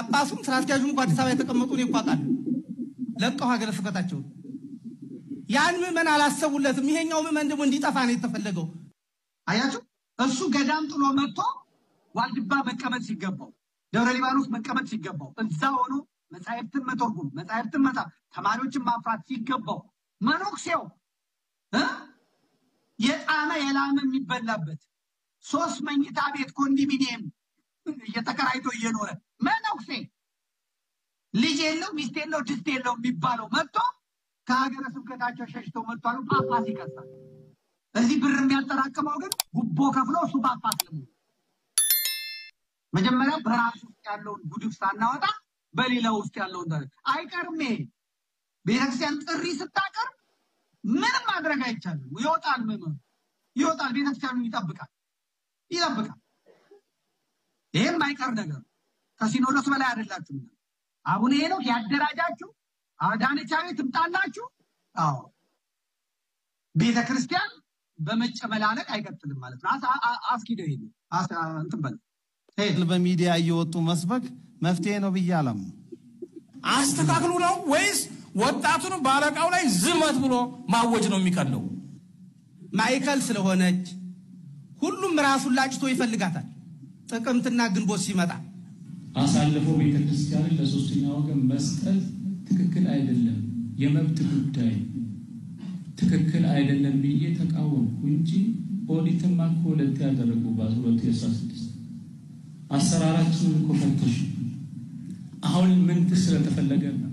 ጳጳሱም ስራ አስኪያጁም እኮ አዲስ አበባ የተቀመጡ እኔ እኮ አውቃለሁ። ለቀው ሀገረ ስብከታቸውን ያን ምዕመን አላሰቡለትም። ይሄኛው ምዕመን ደግሞ እንዲጠፋ ነው የተፈለገው። አያችሁ፣ እሱ ገዳም ጥሎ መጥቶ ዋልድባ መቀመጥ ሲገባው፣ ደብረ ሊባኖስ መቀመጥ ሲገባው፣ እዛ ሆኖ መጻሕፍትን መተርጎም፣ መጻሕፍትን መጻፍ፣ ተማሪዎችን ማፍራት ሲገባው መኖክሴው እ የጣመ የላመ የሚበላበት ሶስት መኝታ ቤት ኮንዶሚኒየም እየተከራይቶ እየኖረ መነኩሴ ልጅ የለው ሚስት የለው ድስት የለው የሚባለው መጥቶ ከሀገረ ስብከታቸው ሸሽተው መጥቷሉ። ጳጳስ ይከሳል። እዚህ ብር የሚያጠራቅመው ግን ጉቦ ከፍሎ እሱ ጳጳስ ለመሆን መጀመሪያ በራሱ ውስጥ ያለውን ጉድፍ ሳናወጣ በሌላው ውስጥ ያለውን ደ አይቀርም። ይሄ ቤተክርስቲያን ጥሪ ስታቀርብ ምንም ማድረግ አይቻልም። ይወጣል፣ ምዕመኑ ይወጣል፣ ቤተክርስቲያኑ ይጠብቃል ይጠብቃል። ይህም አይቀር ነገር ነው። ከሲኖዶስ በላይ አይደላችሁም። አቡነ ሄኖክ ያደራጃችሁ አዳነች አቤቤ ትምጣላችሁ። አዎ ቤተ ክርስቲያን በመጨመላለቅ አይቀጥልም ማለት ነው። አስ- አ- አስኪደው ይሄ እንትን በል ሄድ በሚዲያ እየወጡ መስበክ መፍትሄ ነው ብዬ አላምንም። አስተካክሉ ነው ወይስ ወጣቱን በአለቃው ላይ ዝመት ብሎ ማወጅ ነው የሚቀለው? ማዕከል ስለሆነች ሁሉም ራሱን ላጭቶ ይፈልጋታል። ጥቅምትና ግንቦት ሲመጣ አሳልፎ ቤተ ክርስቲያንን ለሶስተኛ ወገን መስጠት ትክክል አይደለም፣ የመብት ጉዳይ ትክክል አይደለም ብዬ ተቃወምኩ እንጂ ኦዲትማ እኮ ሁለት ያደረጉ በሁለቱ የአስራ ስድስት አሰራራችንን እኮ ፈተሹ። አሁን ምን ስለተፈለገ ነው?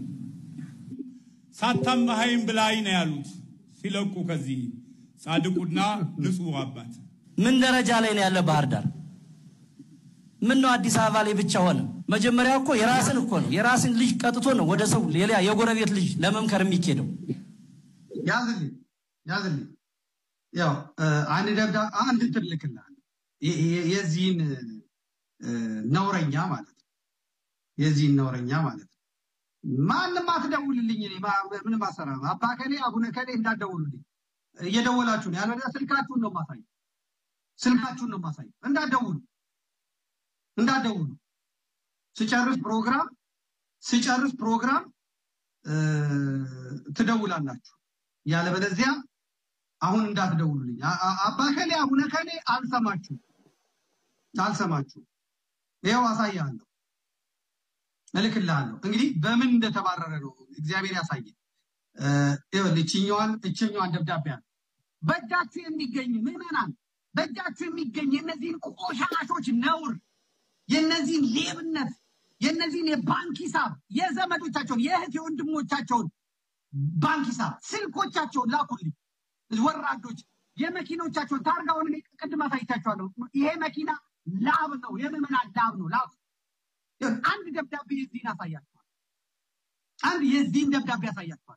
ሳታማሃይም ብላይ ነው ያሉት ሲለቁ ከዚህ ጻድቁና ንጹሕ አባት ምን ደረጃ ላይ ነው ያለ ባህር ዳር? ምን ነው አዲስ አበባ ላይ ብቻ ሆነ? መጀመሪያ እኮ የራስን እኮ ነው የራስን ልጅ ቀጥቶ ነው ወደ ሰው ሌላ የጎረቤት ልጅ ለመምከር የሚኬደው። ያዝልኝ ያዝልኝ። ያው እ፣ አንድ ደብዳ አንድ እንትን ልክልሃለሁ የ- የ- የዚህን እ፣ ነውረኛ ማለት ነው። የዚህን ነውረኛ ማለት ነው። ማንም አትደውልልኝ። እኔ ማ- ምንም አሰራ አባ ከሌ አቡነ ከሌ እንዳትደውሉልኝ። እየደወላችሁ ነው ያለ ስልካችሁን ነው ማሳይ ስልካችሁን ነው ማሳይ። እንዳትደውሉ እንዳትደውሉ። ስጨርስ ፕሮግራም ስጨርስ ፕሮግራም እ፣ ትደውላላችሁ። ያለበለዚያ አሁን እንዳትደውሉልኝ። አ- አ- አባ ከሌ አቡነ ከሌ አልሰማችሁ አልሰማችሁ። ይኸው አሳያለሁ፣ እልክልሃለሁ። እንግዲህ በምን እንደተባረረ ነው እግዚአብሔር ያሳየን። እ፣ ይኸውልህ እችኛዋን እችኛዋን ደብዳቤ አለ በእጃችሁ የሚገኝ ምዕመናን፣ በእጃችሁ የሚገኝ የእነዚህን ቆሻሾች ነውር፣ የእነዚህን ሌብነት፣ የእነዚህን የባንክ ሂሳብ የዘመዶቻቸውን የእህት የወንድሞቻቸውን ባንክ ሂሳብ ስልኮቻቸውን ላኩልኝ። ወራዶች የመኪኖቻቸውን ታርጋውን እኔ ቅድም አሳይቻቸዋለሁ። ይሄ መኪና ላብ ነው፣ የምዕመናን ላብ ነው። ላብ ይኸውልህ፣ አንድ ደብዳቤ የዚህን አሳያቸዋል። አንድ የዚህን ደብዳቤ ያሳያቸዋል።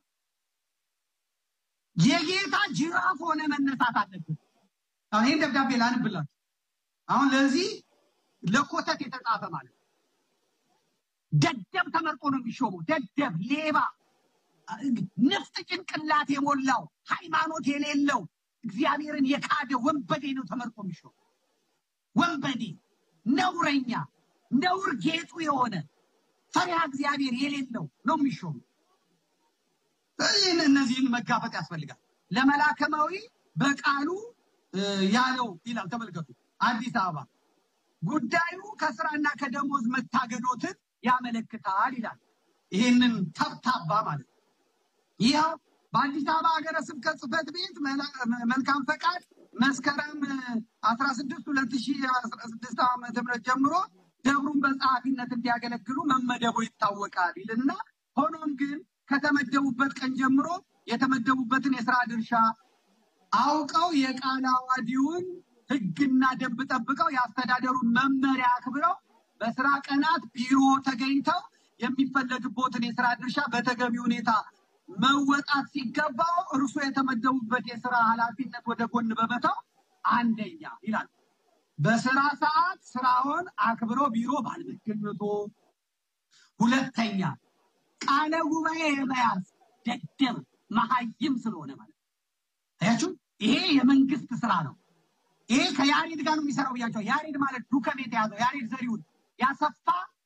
የጌታ ጅራፍ ሆነ መነሳት አለብን። አሁን ይህን ደብዳቤ ላንብላችሁ። አሁን ለዚህ ለኮተት የተጻፈ ማለት ነው። ደደብ ተመርጦ ነው የሚሾመው። ደደብ፣ ሌባ፣ ንፍጥ ጭንቅላት የሞላው ሃይማኖት የሌለው እግዚአብሔርን የካደ ወንበዴ ነው ተመርጦ የሚሾመው። ወንበዴ፣ ነውረኛ፣ ነውር ጌጡ የሆነ ፈሪሃ እግዚአብሔር የሌለው ነው የሚሾመው። ይህን እነዚህን መጋፈጥ ያስፈልጋል። ለመላከማዊ በቃሉ እ፣ ያለው ይላል። ተመልከቱ። አዲስ አበባ ጉዳዩ ከስራና ከደሞዝ መታገዶትን ያመለክታል ይላል። ይህንን ተብታባ ማለት ነው። ይኸው በአዲስ አበባ ሀገረ ስብከት ጽሕፈት ቤት መላ- መልካም ፈቃድ መስከረም አስራ ስድስት ሁለት ሺ አስራ ስድስት ዓመተ ምህረት ጀምሮ ደብሩን በጸሐፊነት እንዲያገለግሉ መመደቡ ይታወቃል ይልና ሆኖም ግን ከተመደቡበት ቀን ጀምሮ የተመደቡበትን የስራ ድርሻ አውቀው የቃለ ዓዋዲውን ሕግና ደንብ ጠብቀው የአስተዳደሩን መመሪያ አክብረው በስራ ቀናት ቢሮ ተገኝተው የሚፈለግቦትን የስራ ድርሻ በተገቢ ሁኔታ መወጣት ሲገባው እርሱ የተመደቡበት የስራ ኃላፊነት ወደ ጎን በመተው አንደኛ ይላል በስራ ሰዓት ስራውን አክብሮ ቢሮ ባለመገኘቱ፣ ሁለተኛ ቃለ ጉባኤ የመያዝ ደደብ መሀይም ስለሆነ ማለት ነው። አያችሁ፣ ይሄ የመንግስት ስራ ነው። ይሄ ከያሬድ ጋር ነው የሚሰራው ብያቸው። ያሬድ ማለት ዱከም የተያዘው ያሬድ ዘሪሁን ያሰፋ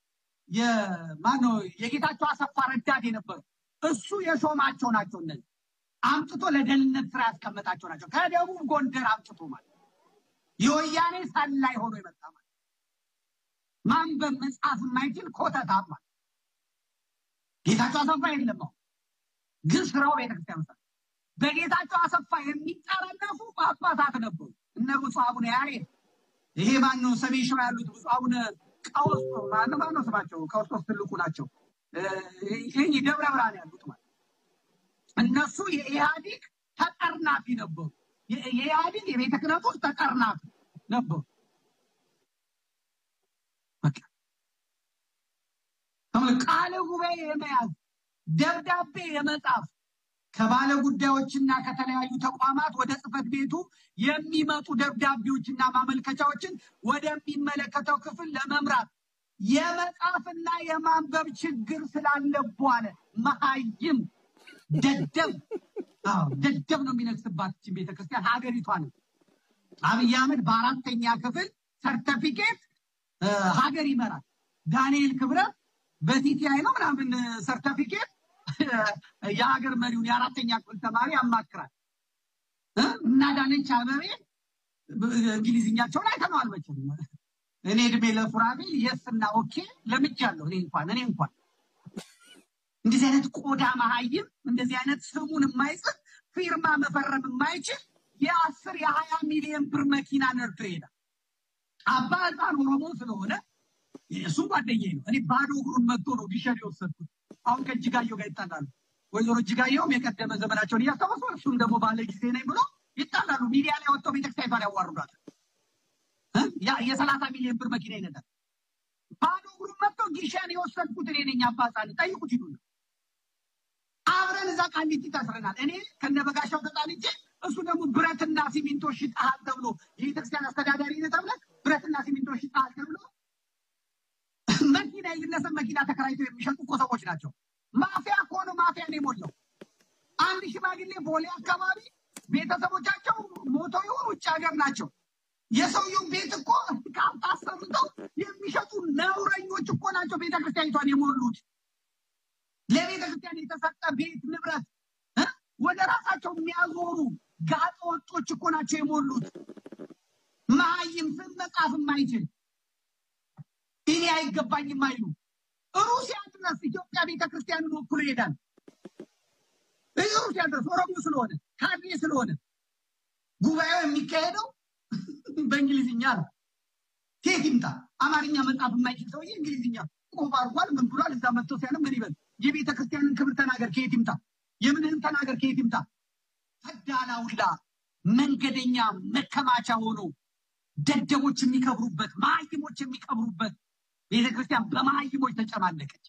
የማነው የጌታቸው አሰፋ ረዳት የነበሩ እሱ የሾማቸው ናቸው። እነዚህ አምጥቶ ለደህንነት ስራ ያስቀመጣቸው ናቸው። ከደቡብ ጎንደር አምጥቶ ማለት የወያኔ ሰላይ ሆኖ የመጣ ማለት ማንበብ መጻፍ የማይችል ኮተታም ማለት ጌታቸው አሰፋ የለም አሁን ግን ስራው ቤተክርስቲያን ውስጥ በጌታቸው አሰፋ የሚጠረነፉ ጳጳሳት ነበሩ። እነ ብፁዕ አቡነ ያሬድ ይሄ ማነው ሰሜን ሸዋ ያሉት ብፁዕ አቡነ ቀውስጦስ ማነው ማነው ስማቸው? ቀውስጦስ ትልቁ ናቸው። ይህ ደብረ ብርሃን ያሉት ማለት እነሱ የኢህአዲግ ተጠርናፊ ነበሩ። የኢህአዲግ የቤተ ክህነት ውስጥ ተጠርናፊ ነበሩ። በቃ ቃለ ጉባኤ የመያዝ ደብዳቤ የመጻፍ ከባለ ጉዳዮችና ከተለያዩ ተቋማት ወደ ጽህፈት ቤቱ የሚመጡ ደብዳቤዎችና ማመልከቻዎችን ወደሚመለከተው ክፍል ለመምራት የመጻፍና የማንበብ ችግር ስላለቧለ መሀይም ደደብ አዎ ደደብ ነው የሚነግስባት ይህችን ቤተክርስቲያን ሀገሪቷ ነው። አብይ አህመድ በአራተኛ ክፍል ሰርተፊኬት ሀገር ይመራል። ዳንኤል ክብረት በቲቲአይ ነው ምናምን ሰርተፊኬት የሀገር መሪውን የአራተኛ ክፍል ተማሪ ያማክራል እና ዳነች አበቤ እንግሊዝኛቸውን አይተነዋል መቼም እኔ እድሜ ለሱራቤል የስ እና ኦኬ ለምጃለሁ እኔ እንኳን እኔ እንኳን እንደዚህ አይነት ቆዳ መሀይም እንደዚህ አይነት ስሙን የማይጽፍ ፊርማ መፈረም የማይችል የአስር የሀያ ሚሊዮን ብር መኪና ነርቶ ይሄዳል አባ ህፃን ኦሮሞ ስለሆነ እሱም ጓደኛዬ ነው እኔ ባዶ እግሩን መጥቶ ነው ዲሸን የወሰድኩት አሁን ከእጅጋየሁ ጋር ይጣላሉ ወይዘሮ እጅጋየሁም የቀደመ ዘመናቸውን እያስታወሱ እሱም ደግሞ ባለ ጊዜ ነኝ ብሎ ይጣላሉ ሚዲያ ላይ ወጥተው ቤተክርስቲያኗን ያዋርዷል የሰላሳ ሚሊዮን ብር መኪና ይነዳል ባዶ እግሩን መጥቶ ጊሸን የወሰድኩት እኔ ነኝ አባጻን ጠይቁት ሂዱ አብረን እዛ ቃሊቲ ታስረናል እኔ ከነበጋሻው ተጣልቼ እሱ ደግሞ ብረትና ሲሚንቶ ሽጠሃል ተብሎ የቤተክርስቲያን አስተዳዳሪ ነህ ተብለህ ብረትና ሲሚንቶ ሽጠሃል ተብሎ መኪና የግለሰብ መኪና ተከራይተው የሚሸጡ እኮ ሰዎች ናቸው። ማፊያ እኮ ነው። ማፊያ ነው የሞላው። አንድ ሽማግሌ ቦሌ አካባቢ ቤተሰቦቻቸው ሞተው ይሆን ውጭ ሀገር ናቸው። የሰውየው ቤት እኮ ካርታ አሰርተው የሚሸጡ ነውረኞች እኮ ናቸው ቤተክርስቲያኒቷን የሞሉት። ለቤተክርስቲያን የተሰጠ ቤት ንብረት ወደ ራሳቸው የሚያዞሩ ጋጠ ወጦች እኮ ናቸው የሞሉት። መሀይም ስም መጻፍ የማይችል እኔ አይገባኝም አይሉ ሩሲያ ድረስ ኢትዮጵያ ቤተክርስቲያንን ወክሎ ይሄዳል። ሩሲያ ድረስ ኦሮሞ ስለሆነ ካድሬ ስለሆነ ጉባኤው የሚካሄደው በእንግሊዝኛ ነው። ኬት ይምጣ? አማርኛ መጻፍ የማይችል ሰውዬ እንግሊዝኛ ቆብ አድርጓል። ምን ብሏል? እዛ መጥቶ ሲያለ ምን ይበል? የቤተ ክርስቲያንን ክብር ተናገር፣ ከየት ይምጣ? የምንህን ተናገር፣ ከየት ይምጣ? ፈዳላውላ መንገደኛ መከማቻ ሆኖ ደደቦች የሚከብሩበት መሀይሞች የሚከብሩበት ቤተክርስቲያን በመሀይሞች ተጨማለቀች።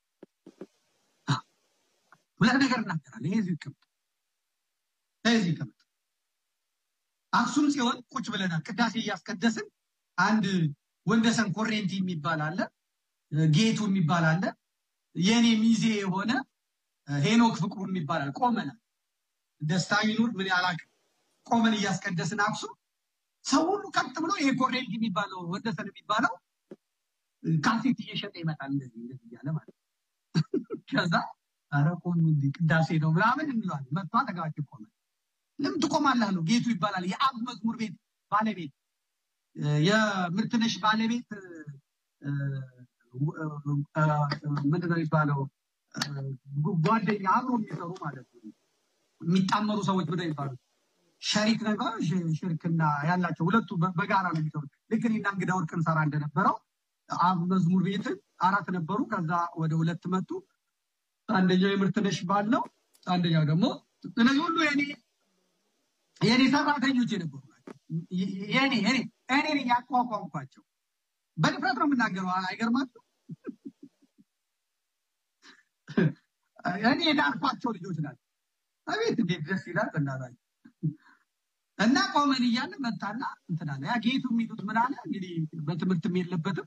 ሁለት ነገር እናገራለን። ይሄ እዚሁ ይቀመጥ፣ እዚሁ ይቀመጥ። አክሱም ጽዮን ቁጭ ብለናል። ቅዳሴ እያስቀደስን አንድ ወንደሰን ኮሬንቲ የሚባል አለ፣ ጌቱ የሚባል አለ፣ የእኔ ሚዜ የሆነ ሄኖክ ፍቅሩ የሚባል አለ። ቆመናል። ደስታ ይኑር ምን ያላቅ ቆመን እያስቀደስን አክሱም ሰው ሁሉ ቀጥ ብሎ ይሄ ኮሬንቲ የሚባለው ወደሰን የሚባለው ካሴት እየሸጠ ይመጣል። እንደዚህ እንደዚህ እያለ ማለት ከዛ ኧረ ቆም እንዲ ቅዳሴ ነው ምናምን እንለዋለን። መጥቶ አጠገባችን ቆመ። ለምን ትቆማለህ አለው። ጌቱ ይባላል የአብ መዝሙር ቤት ባለቤት የምርትነሽ ባለቤት ምንድን ነው የሚባለው ጓደኛ አብሮ የሚሰሩ ማለት ነው የሚጣመሩ ሰዎች ምንድን ነው የሚባሉት ሸሪክ ነገር ሽርክና ያላቸው ሁለቱ በጋራ ነው የሚሰሩት። ልክ እኔና እንግዳ ወርቅ እንሰራ እንደነበረው አብ መዝሙር ቤትን አራት ነበሩ። ከዛ ወደ ሁለት መጡ። አንደኛው የምርትነሽ ባል ነው። አንደኛው ደግሞ እነዚህ ሁሉ የኔ የኔ ሰራተኞች የነበሩ ናቸው። የኔ የኔ እኔ ነኝ ያቋቋምኳቸው። በድፍረት ነው የምናገረው። አይገርማችሁ? እኔ የዳርኳቸው ልጆች ናቸው። አቤት እንዴት ደስ ይላል በእናታችሁ። እና ቆመን እያለ መጣና እንትን አለ። ያ ጌቱ የሚሉት ምን አለ እንግዲህ በትምህርትም የለበትም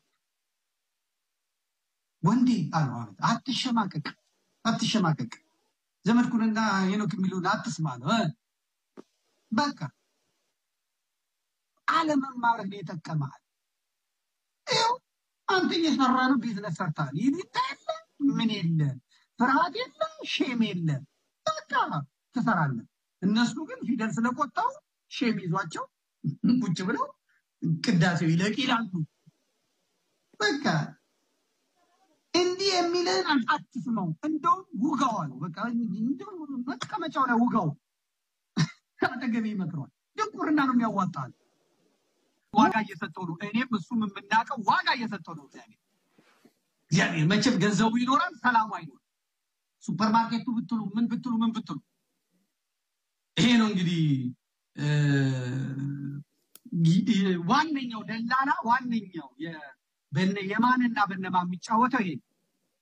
ወንዴ አለው። አቤት አትሸማቀቅ፣ አትሸማቀቅ ዘመድኩንና ሄኖክ የሚሉን አትስማ ነው። በቃ አለመማርህ ነው የጠቀመሃል። ይኸው አንተ እየሰራነው ቢዝነስ ሰርታል። ይሉኝታ የለ ምን የለ ፍርሃት የለ ሼም የለ በቃ ትሰራለህ። እነሱ ግን ፊደል ስለቆጠሩ ሼም ይዟቸው ቁጭ ብለው ቅዳሴው ይለቅ ይላሉ። በቃ እንዲህ የሚልህን አትስማው፣ እንደውም ውጋው አለው። በቃ እንደው መቀመጫው ላይ ውጋው። ከአጠገቤ ይመክረዋል። ድንቁርና ነው የሚያዋጣል። ዋጋ እየሰጠው ነው። እኔም እሱም የምናውቀው ዋጋ እየሰጠው ነው። እግዚአብሔር እግዚአብሔር መቼም ገንዘቡ ይኖራል፣ ሰላሙ አይኖርም። ሱፐርማርኬቱ ብትሉ ምን ብትሉ ምን ብትሉ ይሄ ነው እንግዲህ እ፣ ይ- ዋነኛው ደላላ ዋነኛው የ- በነ የማንና በነማ የሚጫወተው ይሄ ነው።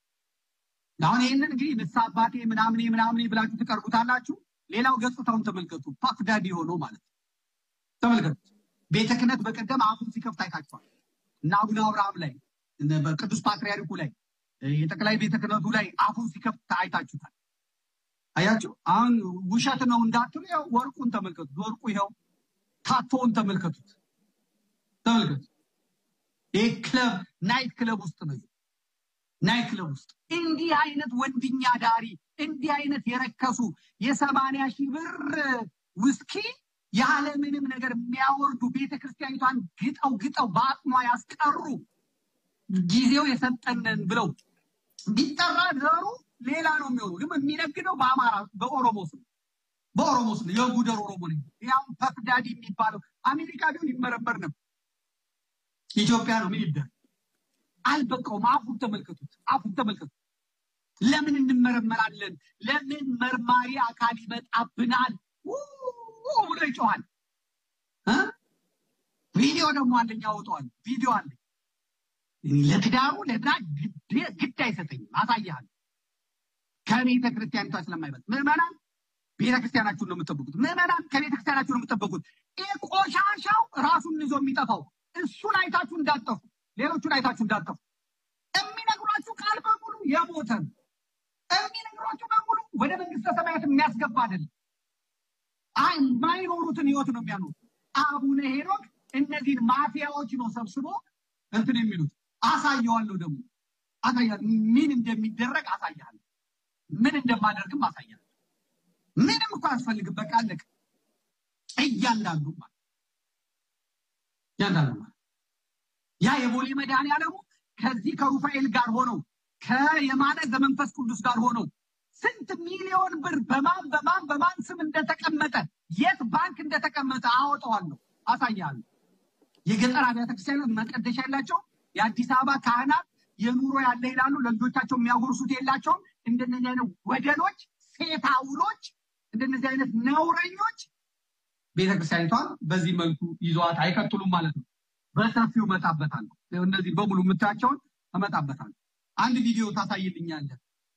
አሁን ይህንን እንግዲህ ንስሐ አባቴ ምናምኔ ምናምኔ ብላችሁ ትቀርቡታላችሁ። ሌላው ገጽታውን ተመልከቱ። ፓፍ ዳዲ ሆኖ ማለት ነው። ተመልከቱት። ቤተ ክህነት በቀደም አፉን ሲከፍት አይታችኋል። እና አቡነ አብርሃም ላይ እነ በቅዱስ ፓትርያርኩ ላይ እ፣ የጠቅላይ ቤተ ክህነቱ ላይ አፉን ሲከፍት አይታችሁታል። አያችሁ። አሁን ውሸት ነው እንዳትሉ፣ ያው ወርቁን ተመልከቱት። ወርቁ ይኸው ታቶውን ተመልከቱት። ተመልከቱት። ይህ ክለብ ናይት ክለብ ውስጥ ነው። ናይት ክለብ ውስጥ እንዲህ አይነት ወንድኛ ዳሪ እንዲህ አይነት የረከሱ የሰማንያ ሺህ ብር ውስኪ ያለምንም ነገር የሚያወርዱ ቤተ ክርስቲያኒቷን ግጠው ግጠው በአቅሟ ያስቀሩ ጊዜው የሰጠንን ብለው ቢጠራ ዘሩ ሌላ ነው የሚሆኑ ግን የሚነግደው በአማራ በኦሮሞ ስም በኦሮሞ ስም የጉደር ኦሮሞ ነኝ ያው ፐፍዳዲ የሚባለው አሜሪካ ቢሆን ይመረመር ነበር። ኢትዮጵያ ነው ምን ይደረግ አልበቃውም። አፉን ተመልከቱት፣ አፉን ተመልከቱት። ለምን እንመረመራለን? ለምን መርማሪ አካል ይመጣብናል? ው ብሎ ይጮኋል። እ? ቪዲዮ ደግሞ አለኝ ያወጣዋል። ቪዲዮ አለኝ ለትዳሩ ለድራ ግድ አይሰጠኝም። አሳያለሁ ከቤተ ክርስቲያኒቷ ስለማይበልጥ ምዕመናን ቤተ ክርስቲያናችሁን ነው የምጠብቁት። ምዕመናን ከቤተ ክርስቲያናችሁ ነው የምጠብቁት። ይህ ቆሻሻው ራሱን ይዞ የሚጠፋው እሱን አይታችሁ እንዳጠፉ፣ ሌሎቹን አይታችሁ እንዳጠፉ። የሚነግሯችሁ ቃል በሙሉ የሞተ ነው። የሚነግሯችሁ በሙሉ ወደ መንግስተ ሰማያት የሚያስገባ አይደለም። አይ የማይኖሩትን ህይወት ነው የሚያኖሩት። አቡነ ሄኖክ እነዚህን ማፊያዎች ነው ሰብስቦ እንትን የሚሉት። አሳየዋለሁ ደግሞ አሳያለሁ፣ ምን እንደሚደረግ አሳያለሁ፣ ምን እንደማደርግም አሳያለሁ። ምንም እኮ አያስፈልግም። በቃ አለቀ። እያንዳንዱ ማለት እያንዳንዱ ማለት ያ የቦሌ መድኃኔዓለሙ ከዚህ ከሩፋኤል ጋር ሆነው ከየማነ ዘመንፈስ ቅዱስ ጋር ሆነው ስንት ሚሊዮን ብር በማን በማን በማን ስም እንደተቀመጠ የት ባንክ እንደተቀመጠ አወጣዋለሁ፣ አሳያለሁ። የገጠር አብያተ ክርስቲያናት መቀደሻ ያላቸው የአዲስ አበባ ካህናት የኑሮ ያለ ይላሉ። ለልጆቻቸው የሚያጎርሱት የላቸውም። እንደነዚህ አይነት ወደሎች፣ ሴት አውሎች፣ እንደነዚህ አይነት ነውረኞች ቤተክርስቲያኒቷን በዚህ መልኩ ይዘዋት አይቀጥሉም ማለት ነው። በሰፊው እመጣበታለሁ። እነዚህ በሙሉ የምታያቸውን እመጣበታለሁ። አንድ ቪዲዮ ታሳይልኛለህ።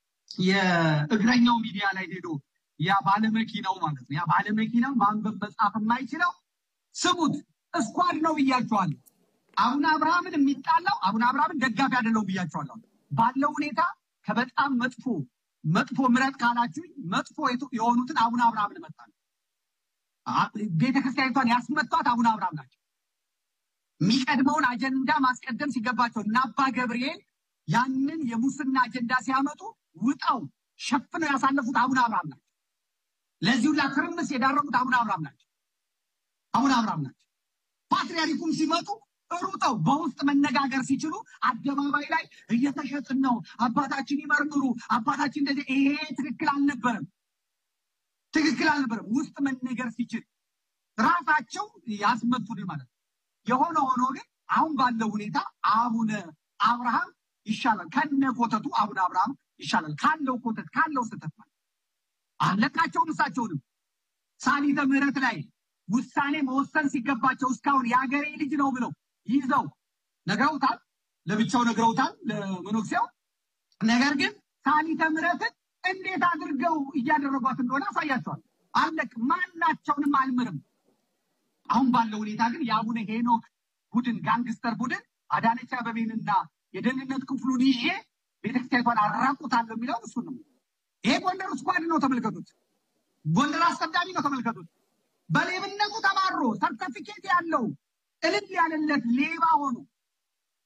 የእግረኛው ሚዲያ ላይ ሄዶ ያ ባለመኪናው ማለት ነው። ያ ባለመኪናው ማንበብ መጻፍ የማይችለው ስሙት፣ እስኳድ ነው ብያቸዋለሁ። አቡነ አብርሃምን የሚጣላው አቡነ አብርሃምን ደጋፊ አይደለው ብያቸዋለሁ። ባለው ሁኔታ ከበጣም መጥፎ መጥፎ ምረጥ ካላችሁኝ መጥፎ የቱ- የሆኑትን አቡነ አብርሃምን እመጣለሁ። አ- ቤተክርስቲያኒቷን ያስመቷት አቡነ አብርሃም ናቸው። የሚቀድመውን አጀንዳ ማስቀደም ሲገባቸው እና አባ ገብርኤል ያንን የሙስና አጀንዳ ሲያመጡ ውጣው ሸፍነው ያሳለፉት አቡነ አብርሃም ናቸው። ለዚህ ሁላ ትርምስ የዳረጉት አቡነ አብርሃም ናቸው። አቡነ አብርሃም ናቸው። ፓትርያርኩም ሲመጡ ሩጠው በውስጥ መነጋገር ሲችሉ አደባባይ ላይ እየተሸጥን ነው፣ አባታችን ይመርምሩ፣ አባታችን እንደዚህ። ይሄ ትክክል አልነበረም፣ ትክክል አልነበረም። ውስጥ መነገር ሲችል ራሳቸው ያስመቱን ማለት ነው። የሆነ ሆኖ ግን አሁን ባለው ሁኔታ አቡነ አብርሃም ይሻላል፣ ከነ ኮተቱ አቡነ አብርሃም ይሻላል፣ ካለው ኮተት ካለው ስህተት ማለት አለቃቸውም እሳቸውንም ሳሊተ ምሕረት ላይ ውሳኔ መወሰን ሲገባቸው እስካሁን የሀገሬ ልጅ ነው ብለው ይዘው ነግረውታል፣ ለብቻው ነግረውታል ለመኖክሲያው። ነገር ግን ሳሊተ ምሕረትን እንዴት አድርገው እያደረጓት እንደሆነ አሳያቸዋል። አለቅ ማናቸውንም አልምርም። አሁን ባለው ሁኔታ ግን የአቡነ ሄኖክ ቡድን ጋንግስተር ቡድን አዳነች አበቤንና የደህንነት ክፍሉን ይዤ ቤተክርስቲያኒቷን አራቁታለሁ የሚለው እሱ ነው። ይሄ ጎንደር ስኳድ ነው፣ ተመልከቱት። ጎንደር አስቀዳሚ ነው፣ ተመልከቱት። በሌብነቱ ተባሮ ሰርተፊኬት ያለው እልል ያለለት ሌባ ሆኖ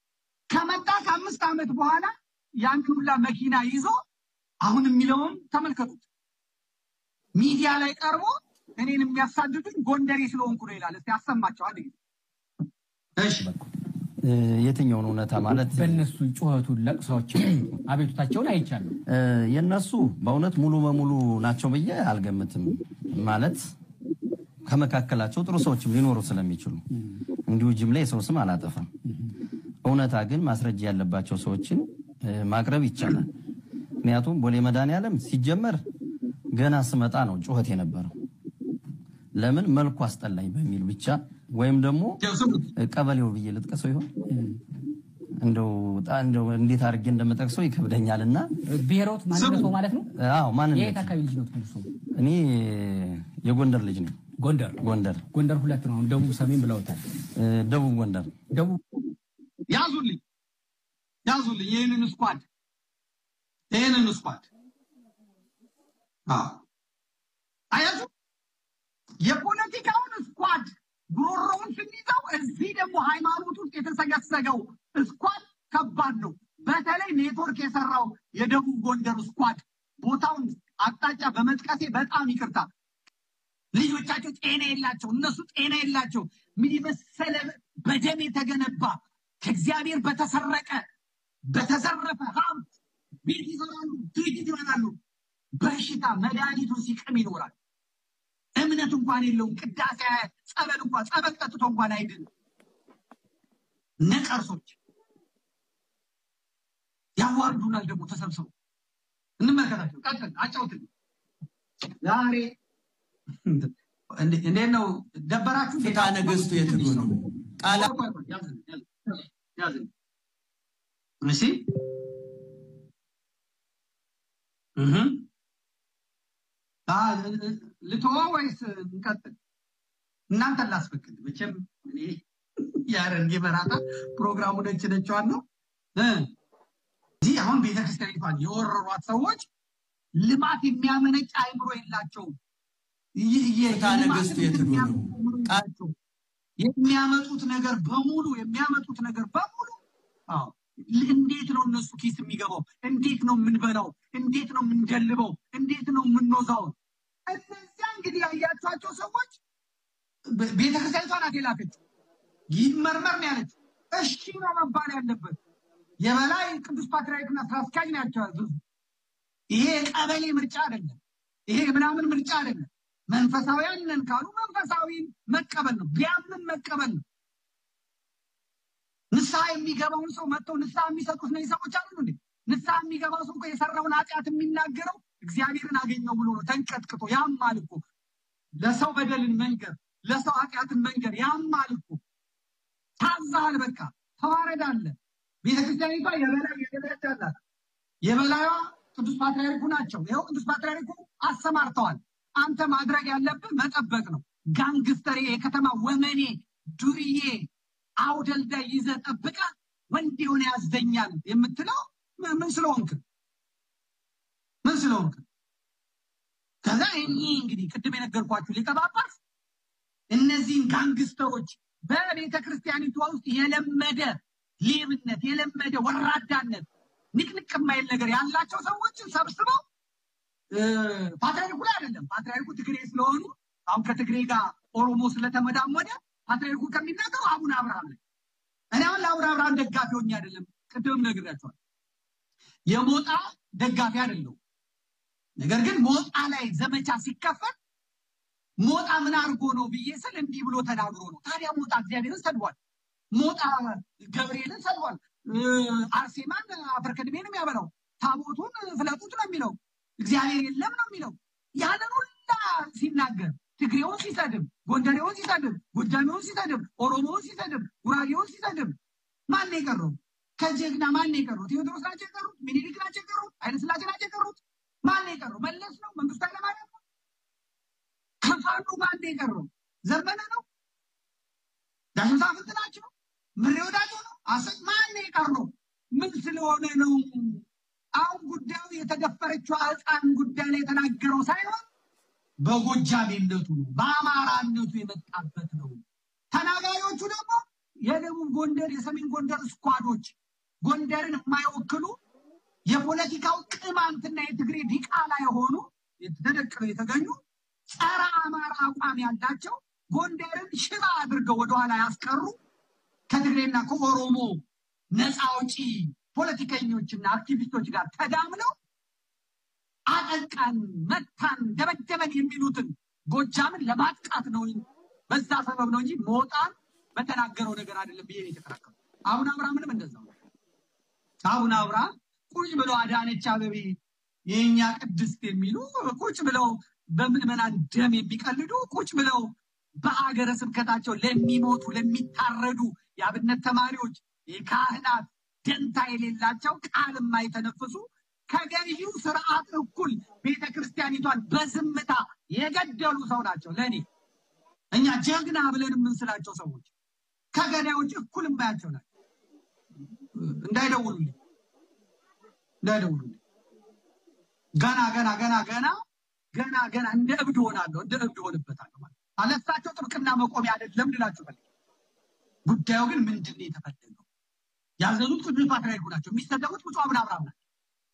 ከመጣ ከአምስት ዓመት በኋላ ያንን ሁላ መኪና ይዞ አሁን የሚለውን ተመልከቱት። ሚዲያ ላይ ቀርቦ እኔን የሚያሳድዱኝ ጎንደሬ ስለሆንኩ ነው ይላል። እስቲ አሰማቸው አንድ ጊዜ። እሺ እ፣ የትኛውን እውነታ ማለት በእነሱ ጩኸቱን፣ ለቅሶችን፣ አቤቱታቸውን አይቻለሁ። እ፣ የእነሱ በእውነት ሙሉ በሙሉ ናቸው ብዬ አልገምትም። ማለት ከመካከላቸው ጥሩ ሰዎችም ሊኖሩ ስለሚችሉ እንዲሁ ጅምላ የሰው ስም አላጠፋም። እውነታ ግን ማስረጃ ያለባቸው ሰዎችን እ፣ ማቅረብ ይቻላል። ምክንያቱም ቦሌ መድኃኔዓለም ሲጀመር ገና ስመጣ ነው ጩኸት የነበረው። ለምን መልኩ አስጠላኝ በሚል ብቻ ወይም ደግሞ ያው ስሙት። እ፣ ቀበሌው ብዬ ልጥቀሰው ይሆን እንደው ጣ- እንደው እንዴት አድርጌ እንደምጠቅሰው ይከብደኛል እና ብሔሮት ማንነቶ ማለት ነው። አዎ ማንነት የት አካባቢ ልጅ ነው መልሶ? እኔ የጎንደር ልጅ ነኝ። ጎንደር ጎንደር ጎንደር ሁለት ነው። አሁን ደቡብ ሰሜን ብለውታል። እ፣ ደቡብ ጎንደር ደቡብ ያዙልኝ ያዙልኝ ይህንን ስኳድ ይህንን ስኳድ አዎ አያችሁ የፖለቲካውን ስኳድ ጉሮሮውን ስንይዘው እዚህ ደግሞ ሃይማኖት ውስጥ የተሰገሰገው ስኳድ ከባድ ነው በተለይ ኔትወርክ የሰራው የደቡብ ጎንደር ስኳድ ቦታውን አቅጣጫ በመጥቀሴ በጣም ይቅርታ ልጆቻቸው ጤና የላቸው እነሱ ጤና የላቸው ምን የመሰለ በደም የተገነባ ከእግዚአብሔር በተሰረቀ በተዘረፈ ሀብት ቤት ይሰራሉ ድርጅት ይሆናሉ በሽታ መድኃኒቱን ሲቅም ይኖራል እምነት እንኳን የለውም ቅዳሴ አያት ጸበል እንኳን ጸበል ጠጥቶ እንኳን አይድን ነቀርሶች ያዋርዱናል ደግሞ ተሰብስበው እንመልከታቸው ቀጥል አጫውትን ዛሬ እንዴ- እንዴት ነው ደበራችሁ ፍትሐ ነገሥቱ የትሉ ነው? ቃላ ቆይ፣ ቆይ፣ ያዝን፣ ያዝን፣ ያዝን። እሺ እህ አ ልተወው ወይስ እንቀጥል? እናንተን ላስፈቅድ። መቼም እኔ ያረንጌ በራታ ፕሮግራሙ ነች ነችዋን ነው እ እዚህ አሁን ቤተክርስቲያኒቷን የወረሯት ሰዎች ልማት የሚያመነጭ አይምሮ የላቸውም። ይ- የ- ፍትሐ ነገሥቱ ልማትን የትሉ ነው? የሚያመነጭ አይምሮ የላቸውም። የሚያመጡት ነገር በሙሉ የሚያመጡት ነገር በሙሉ አዎ እንዴት ነው እነሱ ኪስ የሚገባው? እንዴት ነው የምንበላው? እንዴት ነው የምንደልበው? እንዴት ነው የምንወዛው? እነዚያ እንግዲህ ያያቸዋቸው ሰዎች በ- ቤተክርስቲያኒቷ ናት የላከችው። ይመርመር ነው ያለችው። እሺ ነው መባል ያለበት። የበላይ ቅዱስ ፓትርያርክና ስራ አስኪያጅ ናቸው ያዘዙ። ይሄ የቀበሌ ምርጫ አይደለም። ይሄ ምናምን ምርጫ አይደለም። መንፈሳዊያን ነን ካሉ መንፈሳዊን መቀበል ነው። ቢያምን መቀበል ነው። ንስሐ የሚገባውን ሰው መጥተው ንስሐ የሚሰጡት እነዚህ ሰዎች አሉ እንዴ? ንስሐ የሚገባው ሰው እኮ የሰራውን ኃጢአት የሚናገረው እግዚአብሔርን አገኘው ብሎ ነው ተንቀጥቅጦ። ያማል እኮ ለሰው በደልን መንገር፣ ለሰው ኃጢአትን መንገር ያማል እኮ። ታዛሃል፣ በቃ ተዋረድ አለ። ቤተክርስቲያኒቷ የበላይ የበላይ አላት። የበላዩዋ ቅዱስ ፓትርያርኩ ናቸው። ይኸው ቅዱስ ፓትርያርኩ አሰማርተዋል። አንተ ማድረግ ያለብህ መጠበቅ ነው። ጋንግስተር፣ የከተማ ወመኔ፣ ዱርዬ፣ አውደልዳይ ይዘህ ጠብቀህ ወንድ የሆነ ያዘኛል የምትለው ምን ምን ስለሆንክ ምን ስለሆንክ? ከዛ እኚህ እንግዲህ ቅድም የነገርኳችሁ ሊቀ ጳጳስ እነዚህን ጋንግስተሮች በቤተ ክርስቲያኒቷ ውስጥ የለመደ ሌብነት፣ የለመደ ወራዳነት፣ ንቅንቅ የማይል ነገር ያላቸው ሰዎችን ሰብስበው እ፣ ፓትርያርኩ ላይ አይደለም። ፓትርያርኩ ትግሬ ስለሆኑ አሁን ከትግሬ ጋር ኦሮሞ ስለተመዳመደ ፓትርያርኩ ከሚናገሩ አቡነ አብርሃም ላይ እኔ አሁን ለአቡነ አብርሃም ደጋፊ ሆኜ አይደለም፣ ቅድም ነግሬያቸዋል። የሞጣ ደጋፊ አይደለሁም። ነገር ግን ሞጣ ላይ ዘመቻ ሲከፈት ሞጣ ምን አድርጎ ነው ብዬ ስል እንዲህ ብሎ ተናግሮ ነው። ታዲያ ሞጣ እግዚአብሔርን ሰድቧል። ሞጣ ገብርኤልን ሰድቧል። እ፣ አርሴማን አፈር ከድሜ ነው የሚያበላው። ታቦቱን ፍለጡት ነው የሚለው። እግዚአብሔር የለም ነው የሚለው። ያንን ሁላ ሲናገር ትግሬውን ሲሰድብ፣ ጎንደሬውን ሲሰድብ፣ ጎጃሜውን ሲሰድብ፣ ኦሮሞውን ሲሰድብ፣ ጉራጌውን ሲሰድብ ማን ነው የቀረው? ከጀግና ማን ነው የቀሩት? ቴዎድሮስ ናቸው የቀሩት? ሚኒሊክ ናቸው የቀሩት? ኃይለስላሴ ናቸው የቀሩት? ማን ነው የቀረው? መለስ ነው? መንግስቱ ኃይለማርያም ነው? ከፋኑ ማን ነው የቀረው? ዘመነ ነው? ዳሽን ሳፍንት ናቸው? ምሬ ወዳጆ ነው? አሰ- ማን ነው የቀረው? ምን ስለሆነ ነው? አሁን ጉዳዩ የተደፈረችው ህፃን ጉዳይ ላይ የተናገረው ሳይሆን በጎጃሜነቱ ነው፣ በአማራነቱ የመጣበት ነው። ተናጋሪዎቹ ደግሞ የደቡብ ጎንደር፣ የሰሜን ጎንደር ስኳዶች ጎንደርን የማይወክሉ የፖለቲካው ቅማንትና የትግሬ ዲቃላ የሆኑ ተደቅነው የተገኙ ጸረ አማራ አቋም ያላቸው ጎንደርን ሽባ አድርገው ወደኋላ ያስቀሩ ከትግሬና ከኦሮሞ ነፃ አውጪ ፖለቲከኞችና አክቲቪስቶች ጋር ተዳምለው አጠቃን፣ መታን፣ ደበደበን የሚሉትን ጎጃምን ለማጥቃት ነው። በዛ ሰበብ ነው እንጂ ሞጣን በተናገረው ነገር አይደለም ብዬ ነው የተከራከሩ። አሁን አብርሃምንም እንደዛው ነው። አሁን አብርሃም ቁጭ ብለው አዳነች አበቤ የእኛ ቅድስት የሚሉ ቁጭ ብለው በምዕመናን ደም የሚቀልዱ ቁጭ ብለው በሀገረ ስብከታቸው ለሚሞቱ ለሚታረዱ የአብነት ተማሪዎች የካህናት ደንታ የሌላቸው ቃል የማይተነፍሱ ከገዢው ስርዓት እኩል ቤተ ክርስቲያኒቷን በዝምታ የገደሉ ሰው ናቸው። ለእኔ እኛ ጀግና ብለን የምንስላቸው ሰዎች ከገዳዮች እኩል የማያቸው ናቸው። እንዳይደውሉልኝ እንዳይደውሉልኝ ገና ገና ገና ገና ገና ገና እንደ እብድ ሆናለሁ፣ እንደ እብድ ሆንበታለሁ ማለት አለሳቸው ጥብቅና መቆሚያ አይደለም ልላችሁ ፈልጌ። ጉዳዩ ግን ምንድን ነው የተፈለገው? ያዘዙት ቅዱስ ፓትርያርኩ ናቸው። የሚሰደቡት ብፁዕ አቡነ አብርሃም ናቸው።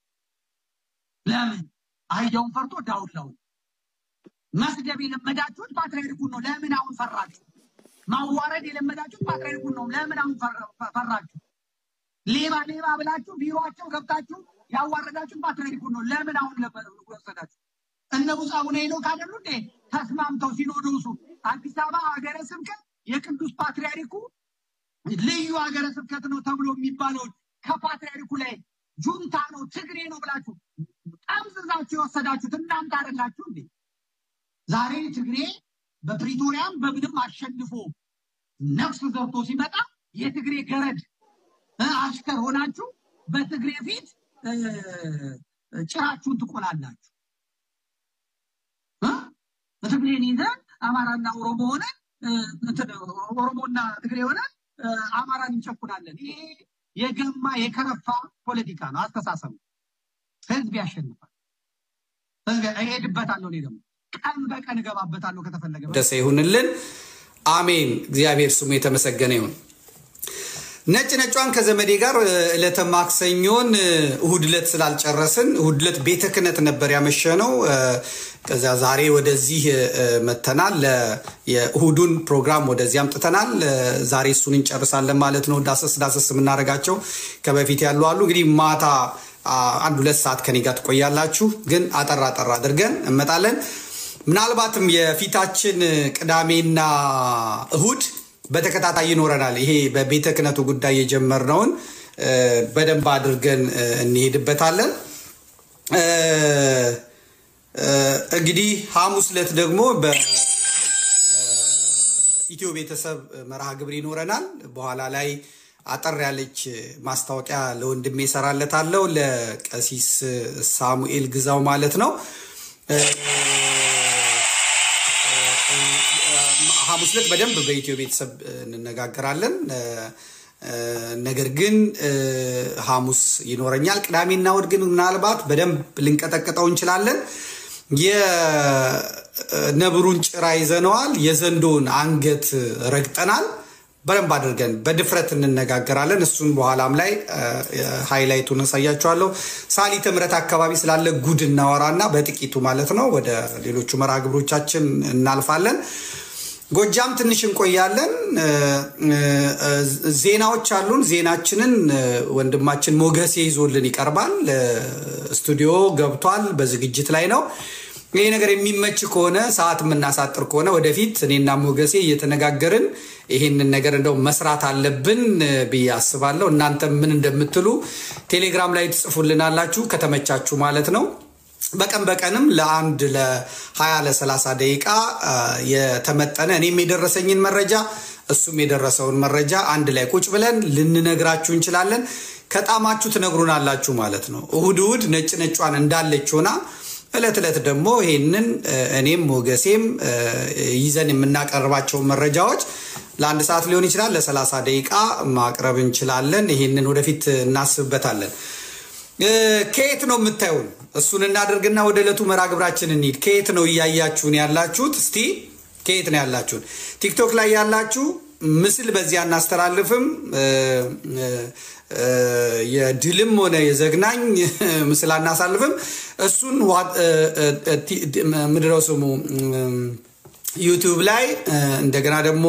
ለምን አህያውን ፈርቶ ዳውላውን መስደብ የለመዳችሁት ፓትርያርኩን ነው። ለምን አሁን ፈራችሁ? ማዋረድ የለመዳችሁት ፓትርያርኩን ነው። ለምን አሁን ፈራ- ፈራችሁ? ሌባ ሌባ ብላችሁ ቢሮቸው ገብታችሁ ያዋረዳችሁት ፓትርያርኩን ነው። ለምን አሁን ለመ- ወሰዳችሁ? እነ ብፁዕ አቡነ ሄኖክ አይደሉ እንዴ ተስማምተው ሲኖዶሱ አዲስ አበባ ሀገረ ስብከት የቅዱስ ፓትርያርኩ ልዩ ሀገረ ስብከት ነው ተብሎ የሚባለውን ከፓትርያርኩ ላይ ጁንታ ነው ትግሬ ነው ብላችሁ ጠምዝዛችሁ የወሰዳችሁት እናንተ አይደላችሁ እንዴ? ዛሬ ትግሬ በፕሪቶሪያም በምንም አሸንፎ ነፍስ ዘርቶ ሲመጣ የትግሬ ገረድ እ፣ አሽከር ሆናችሁ በትግሬ ፊት እ፣ ጭራችሁን ትቆላላችሁ። እ? ትግሬን ይዘን አማራና ኦሮሞ ሆነ ኦሮሞና ትግሬ ሆነ አማራን እንጨኩናለን። ይሄ የገማ የከረፋ ፖለቲካ ነው፣ አስተሳሰብ ነው። ህዝብ ያሸንፋል። ህዝብ እሄድበታለሁ። እኔ ደግሞ ቀን በቀን እገባበታለሁ ከተፈለገ ደሰ ይሁንልን። አሜን። እግዚአብሔር ስሙ የተመሰገነ ይሁን። ነጭ ነጯን ከዘመዴ ጋር እ፣ ዕለተ ማክሰኞን እ፣ እሁድ ዕለት ስላልጨረስን እሁድ ዕለት ቤተ ክህነት ነበር ያመሸነው። እ፣ ከዚያ ዛሬ ወደዚህ እ፣ መተናል። ለ- የእሁዱን ፕሮግራም ወደዚህ አምጥተናል። እ፣ ዛሬ እሱን እንጨርሳለን ማለት ነው። ዳሰስ ዳሰስ የምናደርጋቸው ከበፊት ያሉ አሉ። እንግዲህ ማታ አ፣ አንድ ሁለት ሰዓት ከኔ ጋር ትቆያላችሁ። ግን አጠር አጠር አድርገን እንመጣለን። ምናልባትም የፊታችን ቅዳሜና እሁድ በተከታታይ ይኖረናል። ይሄ በቤተ ክህነቱ ጉዳይ የጀመርነውን እ፣ በደንብ አድርገን እ፣ እንሄድበታለን። እ፣ እ፣ እንግዲህ ሐሙስ ዕለት ደግሞ በ ኢትዮ ቤተሰብ መርሃ ግብር ይኖረናል። በኋላ ላይ አጠር ያለች ማስታወቂያ ለወንድሜ እሰራለታለሁ፣ ለቀሲስ ሳሙኤል ግዛው ማለት ነው። ሐሙስ ዕለት በደንብ በኢትዮ ቤተሰብ እንነጋገራለን። ነገር ግን ሐሙስ ይኖረኛል። ቅዳሜና እሑድ ግን ምናልባት በደንብ ልንቀጠቅጠው እንችላለን። የነብሩን ጭራ ይዘነዋል። የዘንዶውን አንገት ረግጠናል። በደንብ አድርገን በድፍረት እንነጋገራለን። እሱን በኋላም ላይ ሃይላይቱን አሳያችኋለሁ። ሳሊተ ምሕረት አካባቢ ስላለ ጉድ እናወራና በጥቂቱ ማለት ነው ወደ ሌሎቹ መርሃ ግብሮቻችን እናልፋለን። ጎጃም ትንሽ እንቆያለን። ዜናዎች አሉን። ዜናችንን ወንድማችን ሞገሴ ይዞልን ይቀርባል። ስቱዲዮ ገብቷል፣ በዝግጅት ላይ ነው። ይህ ነገር የሚመች ከሆነ ሰዓት የምናሳጥር ከሆነ ወደፊት እኔና ሞገሴ እየተነጋገርን ይህንን ነገር እንደው መስራት አለብን ብዬ አስባለሁ። እናንተ ምን እንደምትሉ ቴሌግራም ላይ ትጽፉልናላችሁ ከተመቻችሁ ማለት ነው። በቀን በቀንም ለአንድ ለ20 ለ30 ደቂቃ የተመጠነ እኔም የደረሰኝን መረጃ እሱም የደረሰውን መረጃ አንድ ላይ ቁጭ ብለን ልንነግራችሁ እንችላለን። ከጣማችሁ ትነግሩናላችሁ ማለት ነው። እሁድ እሁድ ነጭ ነጯን እንዳለች ሆና እለት እለት ደግሞ ይህንን እኔም ሞገሴም ይዘን የምናቀርባቸው መረጃዎች ለአንድ ሰዓት ሊሆን ይችላል፣ ለሰላሳ ደቂቃ ማቅረብ እንችላለን። ይህንን ወደፊት እናስብበታለን። ከየት ነው የምታዩን? እሱን እናደርግና ወደ ዕለቱ መርሃ ግብራችን እንሂድ። ከየት ነው እያያችሁን ያላችሁት? እስቲ ከየት ነው ያላችሁን? ቲክቶክ ላይ ያላችሁ ምስል በዚህ አናስተላልፍም። የድልም ሆነ የዘግናኝ ምስል አናሳልፍም። እሱን ምድረው ስሙ ዩቲዩብ ላይ እንደገና ደግሞ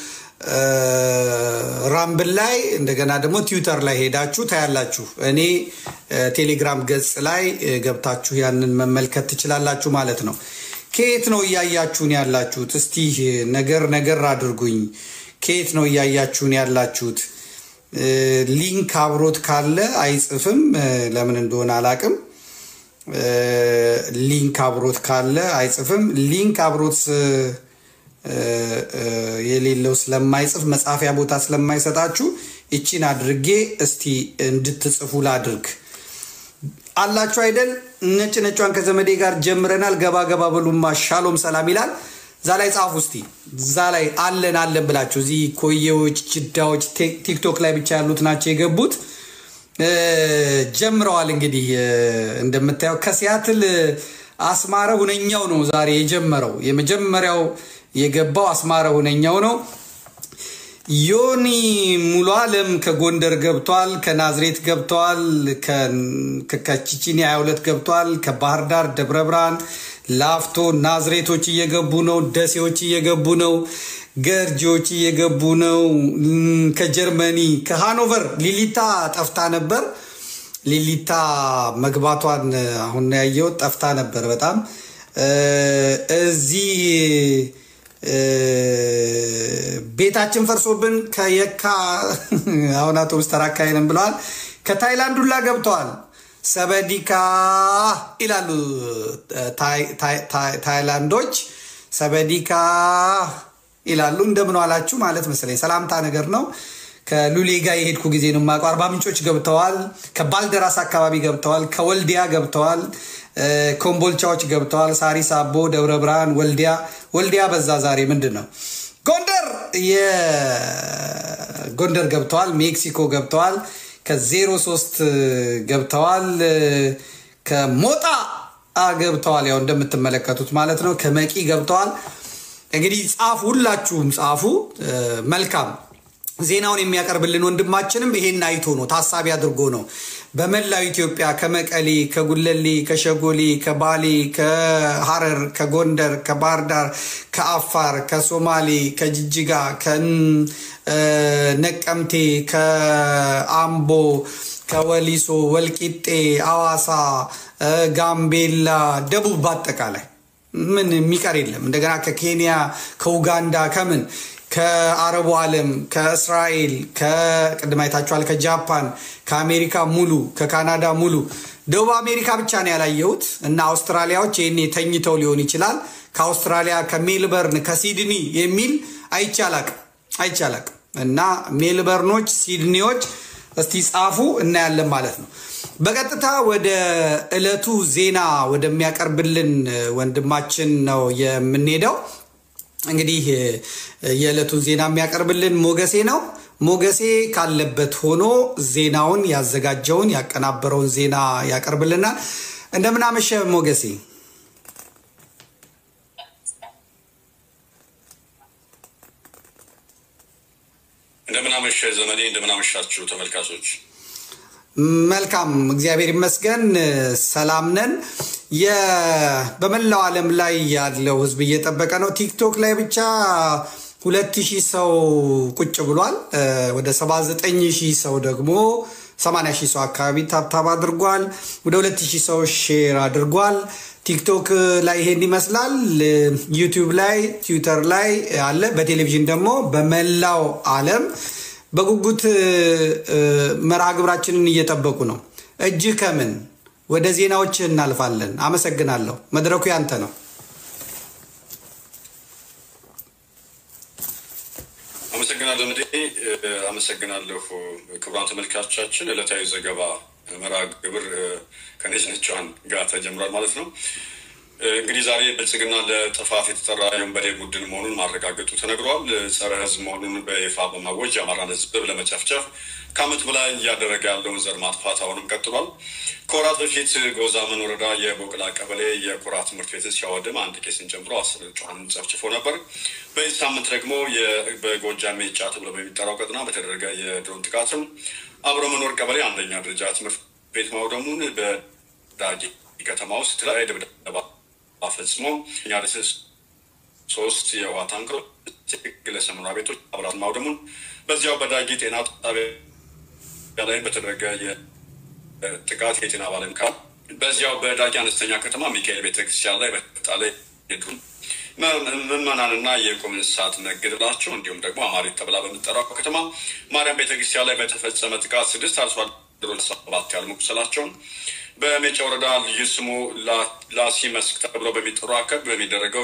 ራምብል ላይ እንደገና ደግሞ ትዊተር ላይ ሄዳችሁ ታያላችሁ። እኔ ቴሌግራም ገጽ ላይ ገብታችሁ ያንን መመልከት ትችላላችሁ ማለት ነው። ከየት ነው እያያችሁን ያላችሁት? እስቲ ነገር ነገር አድርጉኝ። ከየት ነው እያያችሁን ያላችሁት? ሊንክ አብሮት ካለ አይጽፍም። ለምን እንደሆነ አላቅም። ሊንክ አብሮት ካለ አይጽፍም። ሊንክ አብሮት የሌለው ስለማይጽፍ መጻፊያ ቦታ ስለማይሰጣችሁ ይቺን አድርጌ እስቲ እንድትጽፉ ላድርግ። አላችሁ አይደል? ነጭ ነጯን ከዘመዴ ጋር ጀምረናል። ገባ ገባ በሉማ ሻሎም ሰላም ይላል። እዛ ላይ ጻፉ እስቲ። እዛ ላይ አለን አለን ብላችሁ እዚህ ኮዬዎች፣ ጅዳዎች ቲክቶክ ላይ ብቻ ያሉት ናቸው የገቡት። ጀምረዋል። እንግዲህ እንደምታየው ከሲያትል አስማረ ሁነኛው ነው ዛሬ የጀመረው። የመጀመሪያው የገባው አስማረ ሁነኛው ነው። ዮኒ ሙሉ አለም ከጎንደር ገብቷል። ከናዝሬት ገብተዋል። ከቺቺኒ 22 ገብቷል። ከባህር ዳር፣ ደብረ ብርሃን፣ ላፍቶ ናዝሬቶች እየገቡ ነው። ደሴዎች እየገቡ ነው። ገርጂዎች እየገቡ ነው። ከጀርመኒ ከሃኖቨር ሊሊታ ጠፍታ ነበር። ሊሊታ መግባቷን አሁን ያየው ጠፍታ ነበር በጣም እዚህ ቤታችን ፈርሶብን ከየካ አሁን አውቶቡስ ተራ አካባቢ ብለዋል። ከታይላንድ ሁላ ገብተዋል። ሰበዲካ ይላሉ ታይላንዶች። ሰበዲካ ይላሉ። እንደምን ዋላችሁ ማለት መሰለኝ ሰላምታ ነገር ነው። ከሉሌ ጋር የሄድኩ ጊዜ ነው የማውቀው። አርባ ምንጮች ገብተዋል። ከባልደራስ አካባቢ ገብተዋል። ከወልዲያ ገብተዋል። ኮምቦልቻዎች ገብተዋል። ሳሪስ አቦ፣ ደብረ ብርሃን፣ ወልዲያ ወልዲያ በዛ ዛሬ ምንድን ነው ጎንደር የጎንደር ገብተዋል። ሜክሲኮ ገብተዋል። ከዜሮ ሶስት ገብተዋል። ከሞጣ ገብተዋል። ያው እንደምትመለከቱት ማለት ነው። ከመቂ ገብተዋል። እንግዲህ ጻፉ፣ ሁላችሁም ጻፉ። መልካም ዜናውን የሚያቀርብልን ወንድማችንም ይሄን አይቶ ነው ታሳቢ አድርጎ ነው በመላው ኢትዮጵያ ከመቀሌ፣ ከጉለሌ፣ ከሸጎሌ፣ ከባሌ፣ ከሐረር፣ ከጎንደር፣ ከባህር ዳር፣ ከአፋር፣ ከሶማሌ፣ ከጅጅጋ፣ ከነቀምቴ፣ ከአምቦ፣ ከወሊሶ፣ ወልቂጤ፣ አዋሳ፣ ጋምቤላ፣ ደቡብ በአጠቃላይ ምን የሚቀር የለም። እንደገና ከኬንያ፣ ከኡጋንዳ፣ ከምን ከአረቡ ዓለም ከእስራኤል ከቅድም አይታችኋል፣ ከጃፓን፣ ከአሜሪካ ሙሉ፣ ከካናዳ ሙሉ። ደቡብ አሜሪካ ብቻ ነው ያላየሁት እና አውስትራሊያዎች ይህኔ ተኝተው ሊሆን ይችላል። ከአውስትራሊያ ከሜልበርን ከሲድኒ የሚል አይቻላቅ አይቻላቅ እና ሜልበርኖች፣ ሲድኒዎች እስቲ ጻፉ እናያለን ማለት ነው። በቀጥታ ወደ ዕለቱ ዜና ወደሚያቀርብልን ወንድማችን ነው የምንሄደው። እንግዲህ የዕለቱን ዜና የሚያቀርብልን ሞገሴ ነው። ሞገሴ ካለበት ሆኖ ዜናውን ያዘጋጀውን ያቀናበረውን ዜና ያቀርብልናል። እንደምናመሸ ሞገሴ። እንደምናመሸ ዘመዴ፣ እንደምናመሻችሁ ተመልካቾች። መልካም እግዚአብሔር ይመስገን ሰላም ነን። በመላው ዓለም ላይ ያለው ህዝብ እየጠበቀ ነው። ቲክቶክ ላይ ብቻ ሁለት ሺህ ሰው ቁጭ ብሏል። ወደ 79 ሺህ ሰው ደግሞ 80 ሺህ ሰው አካባቢ ታብታብ አድርጓል። ወደ 2 ሺህ ሰው ሼር አድርጓል። ቲክቶክ ላይ ይሄን ይመስላል። ዩቲዩብ ላይ፣ ትዊተር ላይ አለ። በቴሌቪዥን ደግሞ በመላው ዓለም በጉጉት መርሃ ግብራችንን እየጠበቁ ነው። እጅህ ከምን ወደ ዜናዎች እናልፋለን። አመሰግናለሁ። መድረኩ ያንተ ነው። አመሰግናለሁ ምዴ አመሰግናለሁ። ክቡራን ተመልካቾቻችን ዕለታዊ ዘገባ መርሃ ግብር ከነጭ ነጯን ጋር ተጀምሯል ማለት ነው። እንግዲህ ዛሬ ብልጽግና ለጥፋት የተጠራ የወንበዴ ቡድን መሆኑን ማረጋገጡ ተነግሯል። ጸረ ሕዝብ መሆኑን በይፋ በማወጅ የአማራን ሕዝብ ለመጨፍጨፍ ከዓመት በላይ እያደረገ ያለውን ዘር ማጥፋት አሁንም ቀጥሏል። ከወራት በፊት ጎዛመን ወረዳ የቦቅላ ቀበሌ የኩራ ትምህርት ቤትን ሲያወድም አንድ ቄስን ጨምሮ አስር ንጹሐንን ጨፍጭፎ ነበር። በዚህ ሳምንት ደግሞ የ- በጎጃም ሜጫ ተብሎ በሚጠራው ቀጠና በተደረገ የድሮን ጥቃትም አብሮ መኖር ቀበሌ አንደኛ ደረጃ ትምህርት ቤት ማውደሙን በዳጊ ከተማ ውስጥ የተለያየ ድብደባ ፈጽሞ እኛ ደስስ ሶስት የውሃ ታንከሮች ግለሰብ መኖሪያ ቤቶች አብራት ማውደሙን በዚያው በዳጊ ጤና ጣቢያ ላይ በተደረገ የጥቃት የጤና ባለሙያ በዚያው በዳጊ አነስተኛ ከተማ ሚካኤል ቤተክርስቲያን ላይ በጣለ የድሮን ምዕመናንና የቁም እንስሳት መገደላቸው እንዲሁም ደግሞ አማሪት ተብላ በምጠራው ከተማ ማርያም ቤተክርስቲያን ላይ በተፈጸመ ጥቃት ስድስት አርሶ አደሮች ሰባት ያህል መቁሰላቸውን በሜጫ ወረዳ ልዩ ስሙ ላ- ላሲ መስክ ተብሎ በሚጠሩ አካባቢ በሚደረገው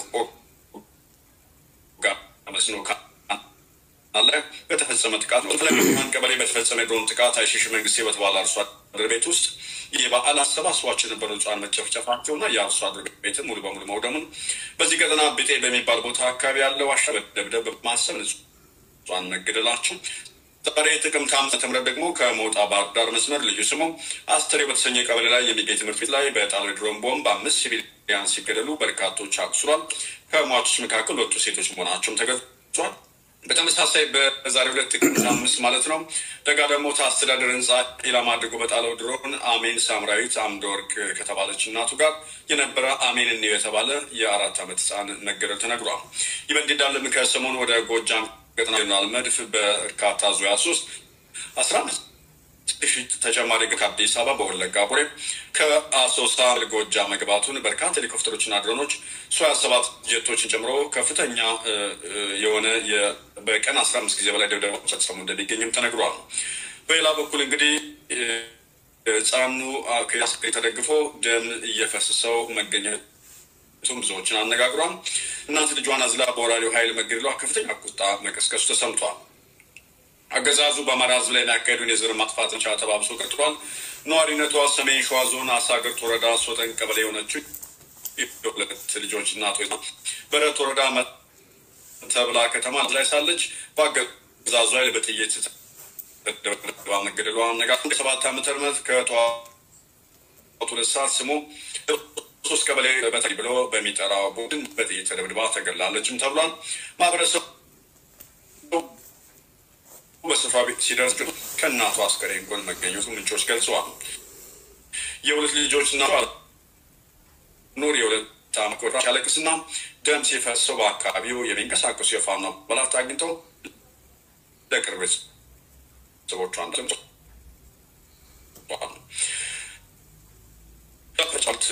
የቆጋ መስኖ ካናል ላይ በተፈጸመ ጥቃት ነው። ፍለጋን ቀበሌ በተፈጸመ የድሮን ጥቃት አይሽሽ መንግስቴ በተባለ አርሶ አደር ቤት ውስጥ የበዓል አሰባስቧቸው የነበሩ ህጻን መጨፍጨፋቸውና የአርሶ አደር ቤትን ሙሉ በሙሉ መውደሙን በዚህ ቀጠና ብጤ በሚባል ቦታ አካባቢ ያለው ዋሻ በደብደብ በማሰብ ንጹሐን መገደላቸው ዛሬ ጥቅምት አምስት ምረት ደግሞ ከሞጣ ባህር ዳር መስመር ልዩ ስሙ አስተሬ በተሰኘ ቀበሌ ላይ የሚገኝ ትምህርት ቤት ላይ በጣለው የድሮን ቦምብ አምስት ሲቪሊያን ሲገደሉ በርካቶች አቁስሏል። ከሟቾች መካከል ሁለቱ ሴቶች መሆናቸውም ተገልጿል። በተመሳሳይ በዛሬው ዕለት ጥቅምት አምስት ማለት ነው ደጋ ደግሞ አስተዳደር ህንፃ ኢላማ አድርጎ በጣለው ድሮን አሜን ሳምራዊት አምደ ወርቅ ከተባለች እናቱ ጋር የነበረ አሜን እኒው የተባለ የአራት ዓመት ህፃን መገደል ተነግሯል። ይህ በእንዲህ እንዳለም ከሰሞኑ ወደ ጎጃም ገጠና ጀነራል መድፍ በእርካታ ዙያ ሶስት አስራ አምስት ሺህ ተጨማሪ ከአዲስ አበባ በወለጋ ቡሬ ከአሶሳ ጎጃ መግባቱን በርካታ ሄሊኮፕተሮችና ድሮኖች ሱ ሀያ ሰባት ጀቶችን ጨምሮ ከፍተኛ እ, እ, የሆነ የ- በቀን አስራ አምስት ጊዜ በላይ ድብደባ ፈጽሞ እንደሚገኝም ተነግሯል። በሌላ በኩል እንግዲህ እ, ህፃኑ አ, ከያስክሬን ተደግፎ ደም እየፈሰሰው መገኘት ቱም ብዙዎችን አነጋግሯል። እናት ልጇን አዝላ በወራሪው ኃይል መገደሏ ከፍተኛ ቁጣ መቀስቀሱ ተሰምቷል። አገዛዙ በአማራ ህዝብ ላይ የሚያካሄዱን የዘር ማጥፋት ዘመቻ ተባብሶ ቀጥሏል። ነዋሪነቷ ሰሜን ሸዋ ዞን አሳግርት ወረዳ ሶጠን ቀበሌ የሆነችው የሁለት ልጆች እናቶች በረት ወረዳ መ- ተብላ ከተማ ላይ ሳለች በአገዛዙ ኃይል በጥይት ተደብድባ መገደሏ ነጋ ሰባት ዓመተ ምህረት ከጠዋቱ ሁለት ሰዓት ስሙ ሶስት ቀበሌ በተለይ ብሎ በሚጠራው ቡድን በጥይት ተደብድባ ተገላለችም ተብሏል። ማህበረሰቡ በስፍራ ቤት ሲደርስ ግን ከእናቱ አስከሬን ጎን መገኘቱ ምንጮች ገልጸዋል። የሁለት ልጆች እናቷ ኑር የሁለት ዓመት ቆዳ ሲያለቅስና ደም ሲፈሰው በአካባቢው የሚንቀሳቀሱ የፋኖ አባላት አግኝተው ለቅርብ ቤተሰቦቿን ገልጸዋል። ጫት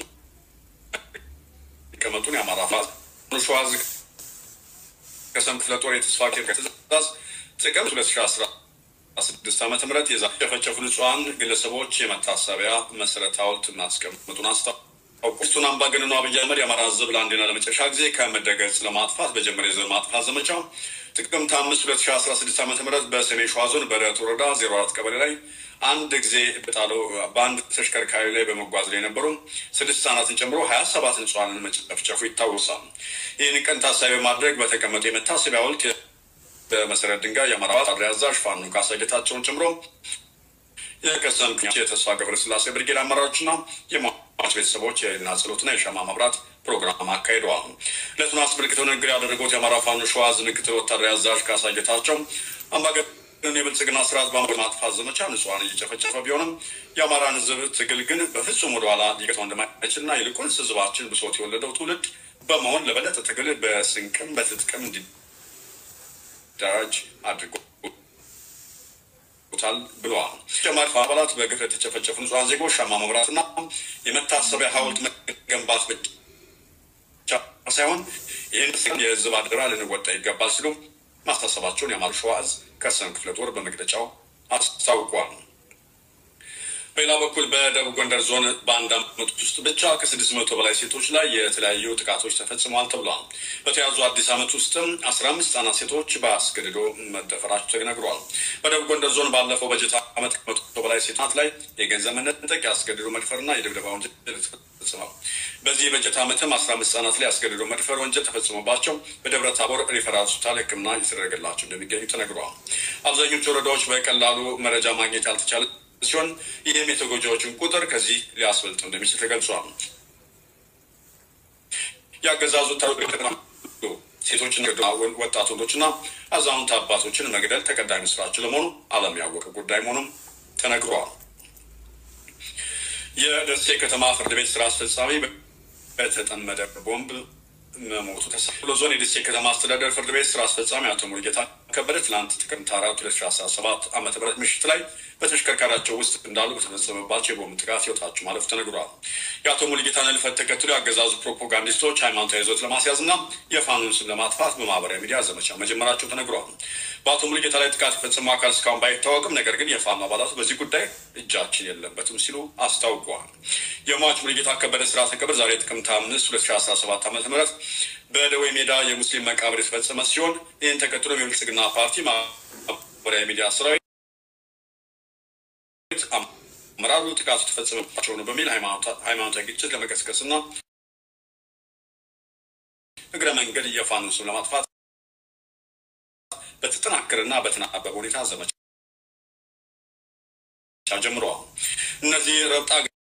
ሊቀመጡን የአማራ ፋዝ ሸዋዝ ከሰም ክፍለ ጦር የተስፋ ኬር ትእዛዝ ጥቅምት ሁለት ሺ አስራ ስድስት ዓመተ ምህረት የዛ የጨፈጨፉ ንጹሐን ግለሰቦች የመታሰቢያ መሰረት ሐውልት ማስቀመጡን አስታውቋል። ቱን አምባገነኑ አብይ አህመድ የአማራ ሕዝብ ለአንዴና ለመጨረሻ ጊዜ ከምድረ-ገጽ ለማጥፋት በጀመረ የዘር ማጥፋት ዘመቻ ጥቅምት አምስት ሁለት ሺ አስራ ስድስት ዓመተ ምህረት በሰሜን ሸዋ ዞን በረት ወረዳ ዜሮ አራት ቀበሌ ላይ አንድ ጊዜ በጣለው በአንድ ተሽከርካሪ ላይ በመጓዝ ላይ የነበሩ ስድስት ህጻናትን ጨምሮ ሀያ ሰባት ንጹሐንን መጨፍጨፉ ይታወሳል። ይህን ቀን ታሳቢ በማድረግ በተቀመጡ የመታሰቢያ ሐውልት በመሰረት ድንጋይ የአማራ አድሪ አዛዥ ፋኖ ካሳ ጌታቸውን ጨምሮ የቀሰም የተስፋ ገብረስላሴ ብርጌድ አመራሮችና የሟች ቤተሰቦች የህሊና ጸሎትና የሻማ ማብራት ፕሮግራም አካሂደዋል። ዕለቱን አስመልክተው ንግግር ያደረጉት የአማራ ፋኖ ሸዋ ዕዝ ምክትል ወታደራዊ አዛዥ ካሳ ጌታቸው አምባገነን የብልጽግና ስርዓት በአማራ ማጥፋት ዘመቻ ንጹሐን እየጨፈጨፈ ቢሆንም የአማራን ህዝብ ትግል ግን በፍጹም ወደኋላ ሊገታው እንደማይችልና ይልቁንስ ህዝባችን ብሶት የወለደው ትውልድ በመሆን ለበለጠ ትግል በስንቅም በትጥቅም እንዲደራጅ አድርጎታል ብለዋል። ተጨማሪ አባላት በግፍ የተጨፈጨፉ ንጹሐን ዜጎች ሻማ መብራትና የመታሰቢያ ሐውልት መገንባት ብቻ ሳይሆን ይህን የህዝብ አደራ ልንወጣ ይገባል ሲሉ ማስታሰባቸውን የአማራ ሸዋ ዕዝ ከሰም ክፍለ ጦር በመግለጫው አስታውቋል። በሌላ በኩል በደቡብ ጎንደር ዞን በአንድ ዓመት ውስጥ ብቻ ከስድስት መቶ በላይ ሴቶች ላይ የተለያዩ ጥቃቶች ተፈጽመዋል ተብሏል። በተያዙ አዲስ ዓመት ውስጥም አስራ አምስት ህጻናት ሴቶች በአስገድዶ መደፈራቸው ተነግሯል። በደቡብ ጎንደር ዞን ባለፈው በጀት ዓመት ከመቶ በላይ ሴቶች ላይ የገንዘብ መነጠቅ፣ ያስገድዶ መድፈርና የድብደባ ወንጀል ተፈጽሟል። በዚህ የበጀት ዓመትም አስራ አምስት ህጻናት ላይ ያስገድዶ መድፈር ወንጀል ተፈጽሞባቸው በደብረ ታቦር ሪፈራል ሆስፒታል ሕክምና እየተደረገላቸው እንደሚገኙ ተነግረዋል። አብዛኞቹ ወረዳዎች በቀላሉ መረጃ ማግኘት ያልተቻለ ሲሆን ይህም የተጎጂዎችን ቁጥር ከዚህ ሊያስበልጥ እንደሚችል ተገልጿል። የአገዛዙ ሴቶችን ወጣት ወንዶችና አዛውንት አባቶችን መግደል ተቀዳሚ ስራቸው ለመሆኑ ዓለም ያወቀ ጉዳይ መሆኑም ተነግሯል። የደሴ ከተማ ፍርድ ቤት ስራ አስፈጻሚ በተጠመደ ቦምብ መሞቱ ተሰብሎ ዞን የደሴ ከተማ አስተዳደር ፍርድ ቤት ስራ አስፈጻሚ አቶ ሙሉጌታ ከበደ ትላንት ጥቅምት አራት ሁለት ሺ አስራ ሰባት ዓመተ ምህረት ምሽት ላይ በተሽከርካሪያቸው ውስጥ እንዳሉ በተፈጸመባቸው የቦምብ ጥቃት ህይወታቸው ማለፉ ተነግሯል። የአቶ ሙሉጌታን ህልፈት ተከትሎ የአገዛዙ ፕሮፓጋንዲስቶች ሃይማኖታዊ ይዞት ለማስያዝ እና የፋኖን ስም ለማጥፋት በማህበራዊ ሚዲያ ዘመቻ መጀመራቸው ተነግሯል። በአቶ ሙሉጌታ ላይ ጥቃት የፈጸመው አካል እስካሁን ባይታወቅም፣ ነገር ግን የፋኖ አባላቱ በዚህ ጉዳይ እጃችን የለበትም ሲሉ አስታውቀዋል። የሟች ሙሉጌታ ከበደ ስርዓተ ቀብር ዛሬ ጥቅምት አምስት ሁለት ሺ አስራ ሰባት ዓመተ ምህረት በደዌ ሜዳ የሙስሊም መቃብር የተፈጸመ ሲሆን ይህን ተከትሎም የብልጽግና ፓርቲ ማህበራዊ ሚዲያ ሰራዊት አመራሩ ጥቃቱ የተፈጸመባቸው ነው በሚል ሃይማኖታዊ ግጭት ለመቀስቀስና እግረ መንገድ የፋኖ ስም ለማጥፋት በተጠናከረና በተናበበ ሁኔታ ዘመቻ ጀምረዋል። እነዚህ ረብጣ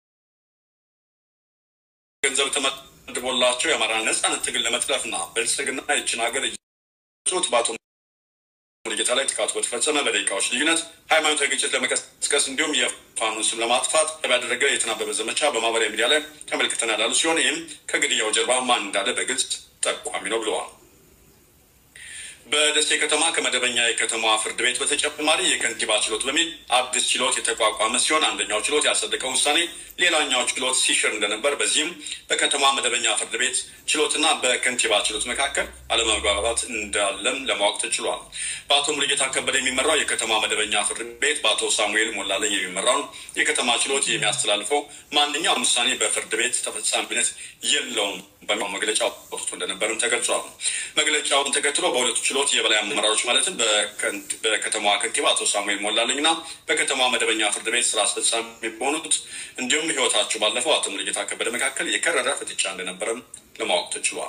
ገንዘብ ተመድቦላቸው የአማራ ነጻነት ትግል ለመጥለፍና ብልጽግና ይችን ሀገር ጾት በአቶ ሙሉጌታ ላይ ጥቃቱ በተፈጸመ በደቂቃዎች ልዩነት ሃይማኖታዊ ግጭት ለመቀስቀስ እንዲሁም የፋኖን ስም ለማጥፋት ያደረገ የተናበበ ዘመቻ በማህበራዊ ሚዲያ ላይ ተመልክተናል ያሉ ሲሆን ይህም ከግድያው ጀርባ ማን እንዳለ በግልጽ ጠቋሚ ነው ብለዋል። በደሴ ከተማ ከመደበኛ የከተማዋ ፍርድ ቤት በተጨማሪ የከንቲባ ችሎት በሚል አዲስ ችሎት የተቋቋመ ሲሆን አንደኛው ችሎት ያጸደቀው ውሳኔ ሌላኛው ችሎት ሲሽር እንደነበር፣ በዚህም በከተማ መደበኛ ፍርድ ቤት ችሎትና በከንቲባ ችሎት መካከል አለመግባባት እንዳለም ለማወቅ ተችሏል። በአቶ ሙሉጌታ ከበደ የሚመራው የከተማ መደበኛ ፍርድ ቤት በአቶ ሳሙኤል ሞላለኝ የሚመራውን የከተማ ችሎት የሚያስተላልፈው ማንኛውም ውሳኔ በፍርድ ቤት ተፈጻሚነት የለውም በሚል መግለጫ ወጥቶ እንደነበርም ተገልጿል። መግለጫውን ተከትሎ በሁለቱ ችሎት የበላይ አመራሮች ማለትም በከተማዋ ከንቲባ አቶ ሳሙኤል ሞላለኝና በከተማዋ መደበኛ ፍርድ ቤት ስራ አስፈጻሚ በሆኑት እንዲሁም ህይወታቸው ባለፈው አቶ ሙሉጌታ ከበደ መካከል የከረረ ፍጥጫ እንደነበረም ለማወቅ ተችሏል።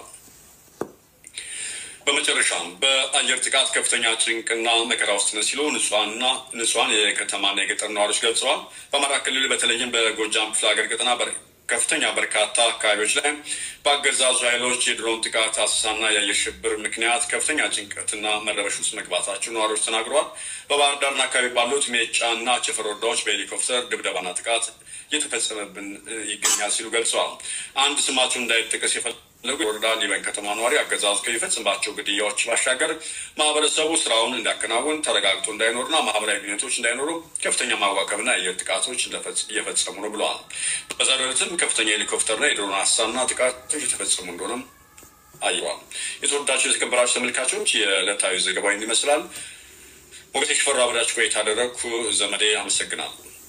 በመጨረሻም በአየር ጥቃት ከፍተኛ ጭንቅና መከራ ውስጥ ነን ሲሉ ንጹሐንና ንጹሐን የከተማና የገጠር ነዋሪዎች ገልጸዋል። በአማራ ክልል በተለይም በጎጃም ክፍለ ሀገር ቀጠና ከፍተኛ በርካታ አካባቢዎች ላይ በአገዛዙ ኃይሎች የድሮን ጥቃት አሰሳና የአየር ሽብር ምክንያት ከፍተኛ ጭንቀትና መረበሽ ውስጥ መግባታቸው ነዋሪዎች ተናግረዋል። በባህር ዳርና አካባቢ ባሉት ሜጫና ቸፈር ወረዳዎች በሄሊኮፕተር ድብደባና ጥቃት እየተፈጸመብን ይገኛል ሲሉ ገልጸዋል። አንድ ስማቸው እንዳይጠቀስ የፈለጉ የወረዳ ሊበን ከተማ ነዋሪ አገዛዙ ከሚፈጽምባቸው ግድያዎች ባሻገር ማህበረሰቡ ስራውን እንዲያከናውን ተረጋግቶ እንዳይኖርና ማህበራዊ ግንኙነቶች እንዳይኖሩ ከፍተኛ ማዋከብና የአየር ጥቃቶች እየፈጸሙ ነው ብለዋል። በዛሬው ዕለትም ከፍተኛ ሄሊኮፕተርና የድሮን አሳና ጥቃቶች የተፈጸሙ እንደሆነም አይዋል። የተወዳቸው የተከበራችሁ ተመልካቾች የዕለታዊ ዘገባ ይመስላል። ሞገቴ ሽፈራ አብራችሁ ቆይታ ያደረግኩ ዘመዴ አመሰግናለሁ።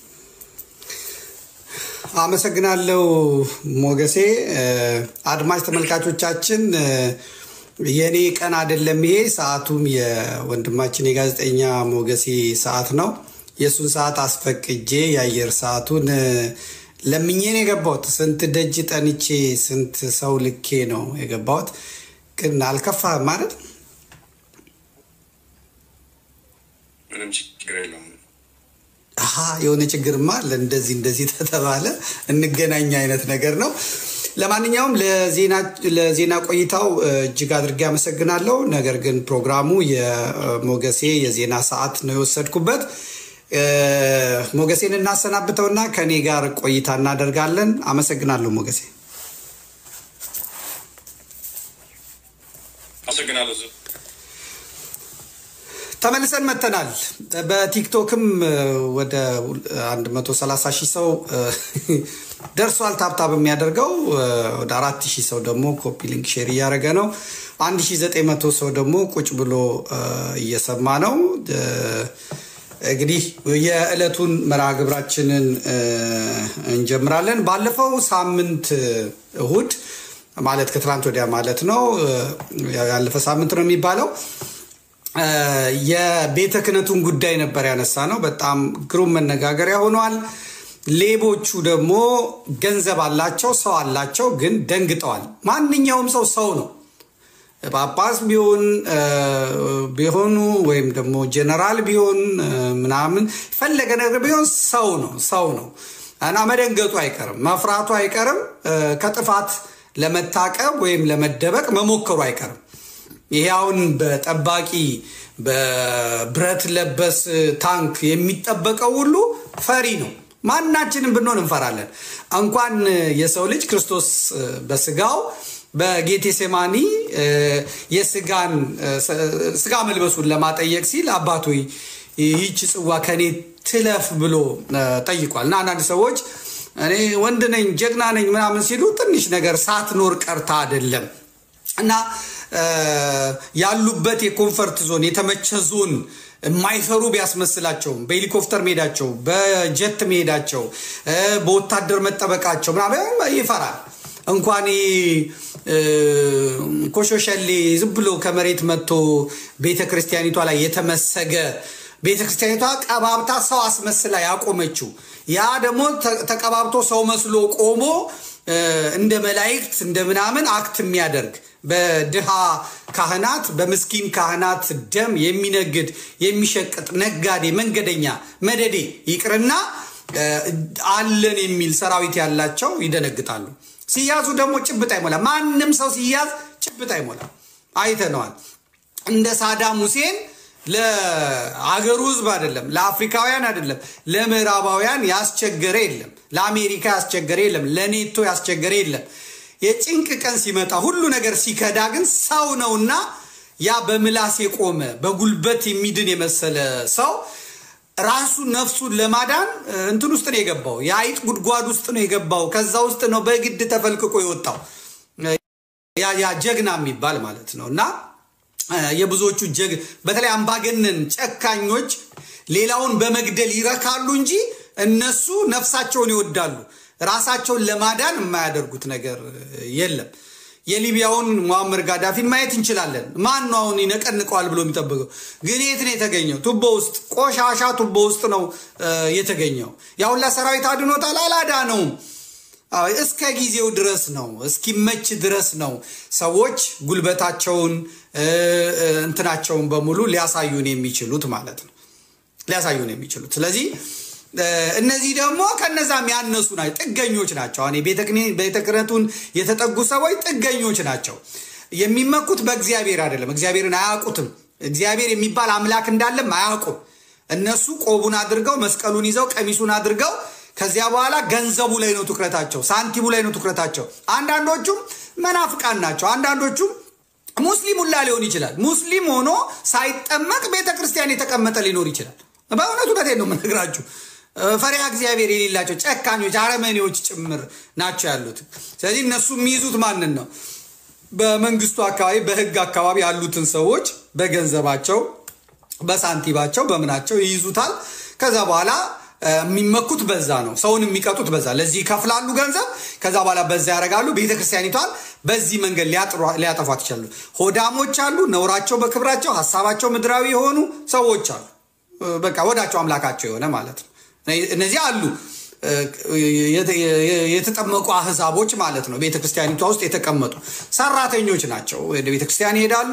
አመሰግናለሁ ሞገሴ። አድማጭ ተመልካቾቻችን የእኔ ቀን አይደለም ይሄ፣ ሰዓቱም የወንድማችን የጋዜጠኛ ሞገሴ ሰዓት ነው። የእሱን ሰዓት አስፈቅጄ የአየር ሰዓቱን ለምኜ ነው የገባሁት። ስንት ደጅ ጠንቼ ስንት ሰው ልኬ ነው የገባሁት። ግን አልከፋህም ማለት ምንም ችግር የለውም። አሀ የሆነ ችግርማ አለ። እንደዚህ እንደዚህ ተተባለ እንገናኝ አይነት ነገር ነው። ለማንኛውም ለዜና ቆይታው እጅግ አድርጌ አመሰግናለሁ። ነገር ግን ፕሮግራሙ የሞገሴ የዜና ሰዓት ነው የወሰድኩበት። ሞገሴን እናሰናብተውና ከኔ ጋር ቆይታ እናደርጋለን። አመሰግናለሁ ሞገሴ። አመሰግናለሁ። ተመልሰን መተናል። በቲክቶክም ወደ 130 ሺህ ሰው ደርሷል ታብታብ የሚያደርገው ወደ 4 ሺህ ሰው ደግሞ ኮፒ ሊንክ ሼር እያደረገ ነው። 1900 ሰው ደግሞ ቁጭ ብሎ እየሰማ ነው። እንግዲህ የዕለቱን መርሃ ግብራችንን እንጀምራለን። ባለፈው ሳምንት እሁድ ማለት ከትላንት ወዲያ ማለት ነው፣ ያለፈ ሳምንት ነው የሚባለው የቤተ ክህነቱን ጉዳይ ነበር ያነሳ ነው። በጣም ግሩም መነጋገሪያ ሆኗል። ሌቦቹ ደግሞ ገንዘብ አላቸው፣ ሰው አላቸው፣ ግን ደንግጠዋል። ማንኛውም ሰው ሰው ነው። ጳጳስ ቢሆን ቢሆኑ ወይም ደግሞ ጀነራል ቢሆን ምናምን ፈለገ ነገር ቢሆን ሰው ነው ሰው ነው እና መደንገጡ አይቀርም፣ መፍራቱ አይቀርም፣ ከጥፋት ለመታቀብ ወይም ለመደበቅ መሞከሩ አይቀርም። ይሄ አሁን በጠባቂ በብረት ለበስ ታንክ የሚጠበቀው ሁሉ ፈሪ ነው። ማናችንም ብንሆን እንፈራለን። እንኳን የሰው ልጅ ክርስቶስ በስጋው በጌቴሴማኒ የስጋን ስጋ መልበሱን ለማጠየቅ ሲል አባቶ ይህች ጽዋ ከኔ ትለፍ ብሎ ጠይቋል። እና አንዳንድ ሰዎች እኔ ወንድ ነኝ ጀግና ነኝ ምናምን ሲሉ ትንሽ ነገር ሳትኖር ቀርታ አይደለም እና ያሉበት የኮንፈርት ዞን የተመቸ ዞን የማይፈሩ ቢያስመስላቸውም በሄሊኮፕተር መሄዳቸው፣ በጀት መሄዳቸው፣ በወታደር መጠበቃቸው ምናምን ይፈራል። እንኳን ኮሾሸሌ ዝም ብሎ ከመሬት መጥቶ ቤተ ክርስቲያኒቷ ላይ የተመሰገ ቤተ ክርስቲያኒቷ ቀባብታ ሰው አስመስላ ያቆመችው ያ ደግሞ ተቀባብቶ ሰው መስሎ ቆሞ እንደ መላእክት እንደ ምናምን አክት የሚያደርግ በድሃ ካህናት በምስኪን ካህናት ደም የሚነግድ የሚሸቅጥ ነጋዴ መንገደኛ መደዴ ይቅርና አለን የሚል ሰራዊት ያላቸው ይደነግጣሉ። ሲያዙ ደግሞ ጭብጥ አይሞላ። ማንም ሰው ሲያዝ ጭብጥ አይሞላ። አይተነዋል። እንደ ሳዳም ሁሴን ለአገሩ ህዝብ አይደለም፣ ለአፍሪካውያን አይደለም፣ ለምዕራባውያን ያስቸገረ የለም፣ ለአሜሪካ ያስቸገረ የለም፣ ለኔቶ ያስቸገረ የለም። የጭንቅ ቀን ሲመጣ ሁሉ ነገር ሲከዳ ግን ሰው ነውና ያ በምላስ የቆመ በጉልበት የሚድን የመሰለ ሰው ራሱ ነፍሱን ለማዳን እንትን ውስጥ ነው የገባው። የአይጥ ጉድጓድ ውስጥ ነው የገባው። ከዛ ውስጥ ነው በግድ ተፈልቅቆ የወጣው ያ ጀግና የሚባል ማለት ነው እና የብዙዎቹ ጀግ በተለይ አምባገነን ጨካኞች ሌላውን በመግደል ይረካሉ እንጂ እነሱ ነፍሳቸውን ይወዳሉ። ራሳቸውን ለማዳን የማያደርጉት ነገር የለም። የሊቢያውን ሙአመር ጋዳፊን ማየት እንችላለን። ማን ነው አሁን ይነቀንቀዋል ብሎ የሚጠብቀው? ግን የት ነው የተገኘው? ቱቦ ውስጥ፣ ቆሻሻ ቱቦ ውስጥ ነው የተገኘው። ያሁላ ሰራዊት አድኖታል? አላዳነውም። እስከ ጊዜው ድረስ ነው፣ እስኪመች ድረስ ነው ሰዎች ጉልበታቸውን እንትናቸውን በሙሉ ሊያሳዩን የሚችሉት ማለት ነው፣ ሊያሳዩን የሚችሉት ስለዚህ እነዚህ ደግሞ ከነዛም ያነሱ ናቸው፣ ጥገኞች ናቸው። አሁን ቤተ ክህነቱን የተጠጉ ሰዎች ጥገኞች ናቸው። የሚመኩት በእግዚአብሔር አይደለም። እግዚአብሔርን አያውቁትም። እግዚአብሔር የሚባል አምላክ እንዳለም አያውቁም። እነሱ ቆቡን አድርገው መስቀሉን ይዘው ቀሚሱን አድርገው ከዚያ በኋላ ገንዘቡ ላይ ነው ትኩረታቸው፣ ሳንቲሙ ላይ ነው ትኩረታቸው። አንዳንዶቹም መናፍቃን ናቸው። አንዳንዶቹም ሙስሊም ሁላ ሊሆን ይችላል። ሙስሊም ሆኖ ሳይጠመቅ ቤተ ክርስቲያን የተቀመጠ ሊኖር ይችላል። በእውነቱ እውነቴን ነው የምነግራችሁ። ፈሪሃ እግዚአብሔር የሌላቸው ጨካኞች፣ አረመኔዎች ጭምር ናቸው ያሉት። ስለዚህ እነሱ የሚይዙት ማንን ነው? በመንግስቱ አካባቢ በህግ አካባቢ ያሉትን ሰዎች በገንዘባቸው፣ በሳንቲባቸው፣ በምናቸው ይይዙታል። ከዛ በኋላ የሚመኩት በዛ ነው። ሰውን የሚቀጡት በዛ። ለዚህ ይከፍላሉ ገንዘብ። ከዛ በኋላ በዛ ያደርጋሉ። ቤተክርስቲያኒቷን በዚህ መንገድ ሊያጠፏት ይችላሉ። ሆዳሞች አሉ፣ ነውራቸው በክብራቸው ሀሳባቸው ምድራዊ የሆኑ ሰዎች አሉ። በቃ ወዳቸው አምላካቸው የሆነ ማለት ነው። እነዚህ አሉ የተጠመቁ አህዛቦች ማለት ነው። ቤተክርስቲያኒቷ ውስጥ የተቀመጡ ሰራተኞች ናቸው። ወደ ቤተክርስቲያን ይሄዳሉ፣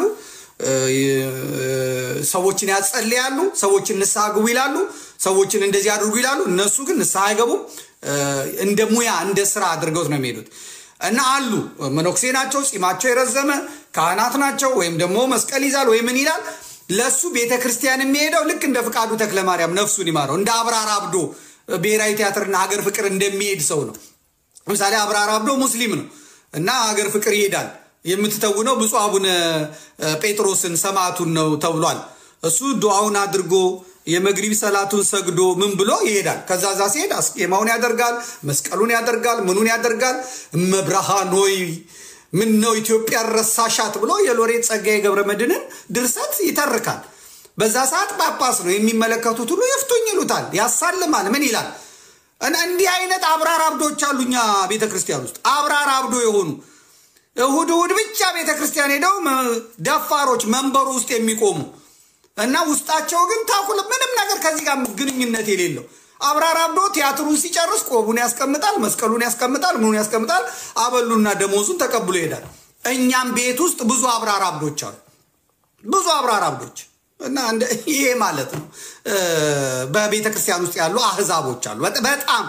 ሰዎችን ያጸልያሉ፣ ሰዎችን ንስሐ ግቡ ይላሉ፣ ሰዎችን እንደዚህ አድርጉ ይላሉ። እነሱ ግን ንስሐ አይገቡም። እንደ ሙያ እንደ ስራ አድርገውት ነው የሚሄዱት እና አሉ መነኩሴ ናቸው፣ ጺማቸው የረዘመ ካህናት ናቸው። ወይም ደግሞ መስቀል ይዛል ወይ ምን ይላል ለሱ ቤተ ክርስቲያን የሚሄደው ልክ እንደ ፍቃዱ ተክለ ማርያም ነፍሱን ይማረው እንደ አብራር አብዶ ብሔራዊ ቲያትርና ሀገር ፍቅር እንደሚሄድ ሰው ነው። ለምሳሌ አብራር አብዶ ሙስሊም ነው እና ሀገር ፍቅር ይሄዳል። የምትተውነው ብፁዕ አቡነ ጴጥሮስን ሰማዕቱን ነው ተብሏል። እሱ ዱዓውን አድርጎ የመግሪብ ሰላቱን ሰግዶ ምን ብሎ ይሄዳል። ከዛ ዛ ሲሄድ አስቄማውን ያደርጋል፣ መስቀሉን ያደርጋል፣ ምኑን ያደርጋል። እመብርሃን ሆይ ምን ነው ኢትዮጵያ ረሳሻት ብሎ የሎሬት ጸጋዬ ገብረ መድኅንን ድርሰት ይተርካል። በዛ ሰዓት ጳጳስ ነው የሚመለከቱት ሁሉ ይፍቱኝ ይሉታል፣ ያሳልማል። ምን ይላል? እንዲህ አይነት አብራር አብዶች አሉ እኛ ቤተ ክርስቲያን ውስጥ አብራር አብዶ የሆኑ እሁድ እሁድ ብቻ ቤተ ክርስቲያን ሄደው ደፋሮች መንበሩ ውስጥ የሚቆሙ እና ውስጣቸው ግን ታኩል ምንም ነገር ከዚህ ጋር ግንኙነት የሌለው አብራር አብዶ ቲያትሩን ሲጨርስ ቆቡን ያስቀምጣል፣ መስቀሉን ያስቀምጣል፣ ምኑን ያስቀምጣል፣ አበሉና ደሞዙን ተቀብሎ ይሄዳል። እኛም ቤት ውስጥ ብዙ አብራር አብዶች አሉ፣ ብዙ አብራር አብዶች እና ይሄ ማለት ነው በቤተ ክርስቲያን ውስጥ ያሉ አህዛቦች አሉ። በጣም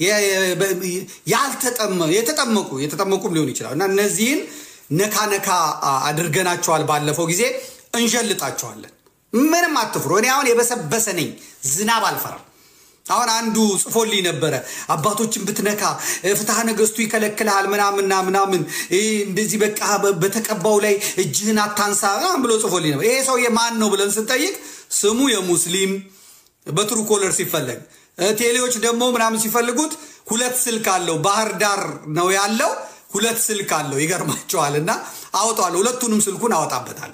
የተጠመቁ የተጠመቁም ሊሆን ይችላል እና እነዚህን ነካ ነካ አድርገናቸዋል። ባለፈው ጊዜ እንዠልጣቸዋለን። ምንም አትፍሩ። እኔ አሁን የበሰበሰ ነኝ፣ ዝናብ አልፈራም። አሁን አንዱ ጽፎልኝ ነበረ። አባቶችን ብትነካ ፍትሐ ነገስቱ ይከለክልሃል ምናምንና ምናምን እንደዚህ በቃ በተቀባው ላይ እጅህን አታንሳ ምናምን ብሎ ጽፎልኝ ነበር። ይሄ ሰውዬ ማን ነው ብለን ስንጠይቅ ስሙ የሙስሊም በትሩ ኮለር ሲፈለግ ቴሌዎች ደግሞ ምናምን ሲፈልጉት ሁለት ስልክ አለው። ባህር ዳር ነው ያለው። ሁለት ስልክ አለው። ይገርማቸዋል። እና አወጣዋለሁ። ሁለቱንም ስልኩን አወጣበታለሁ።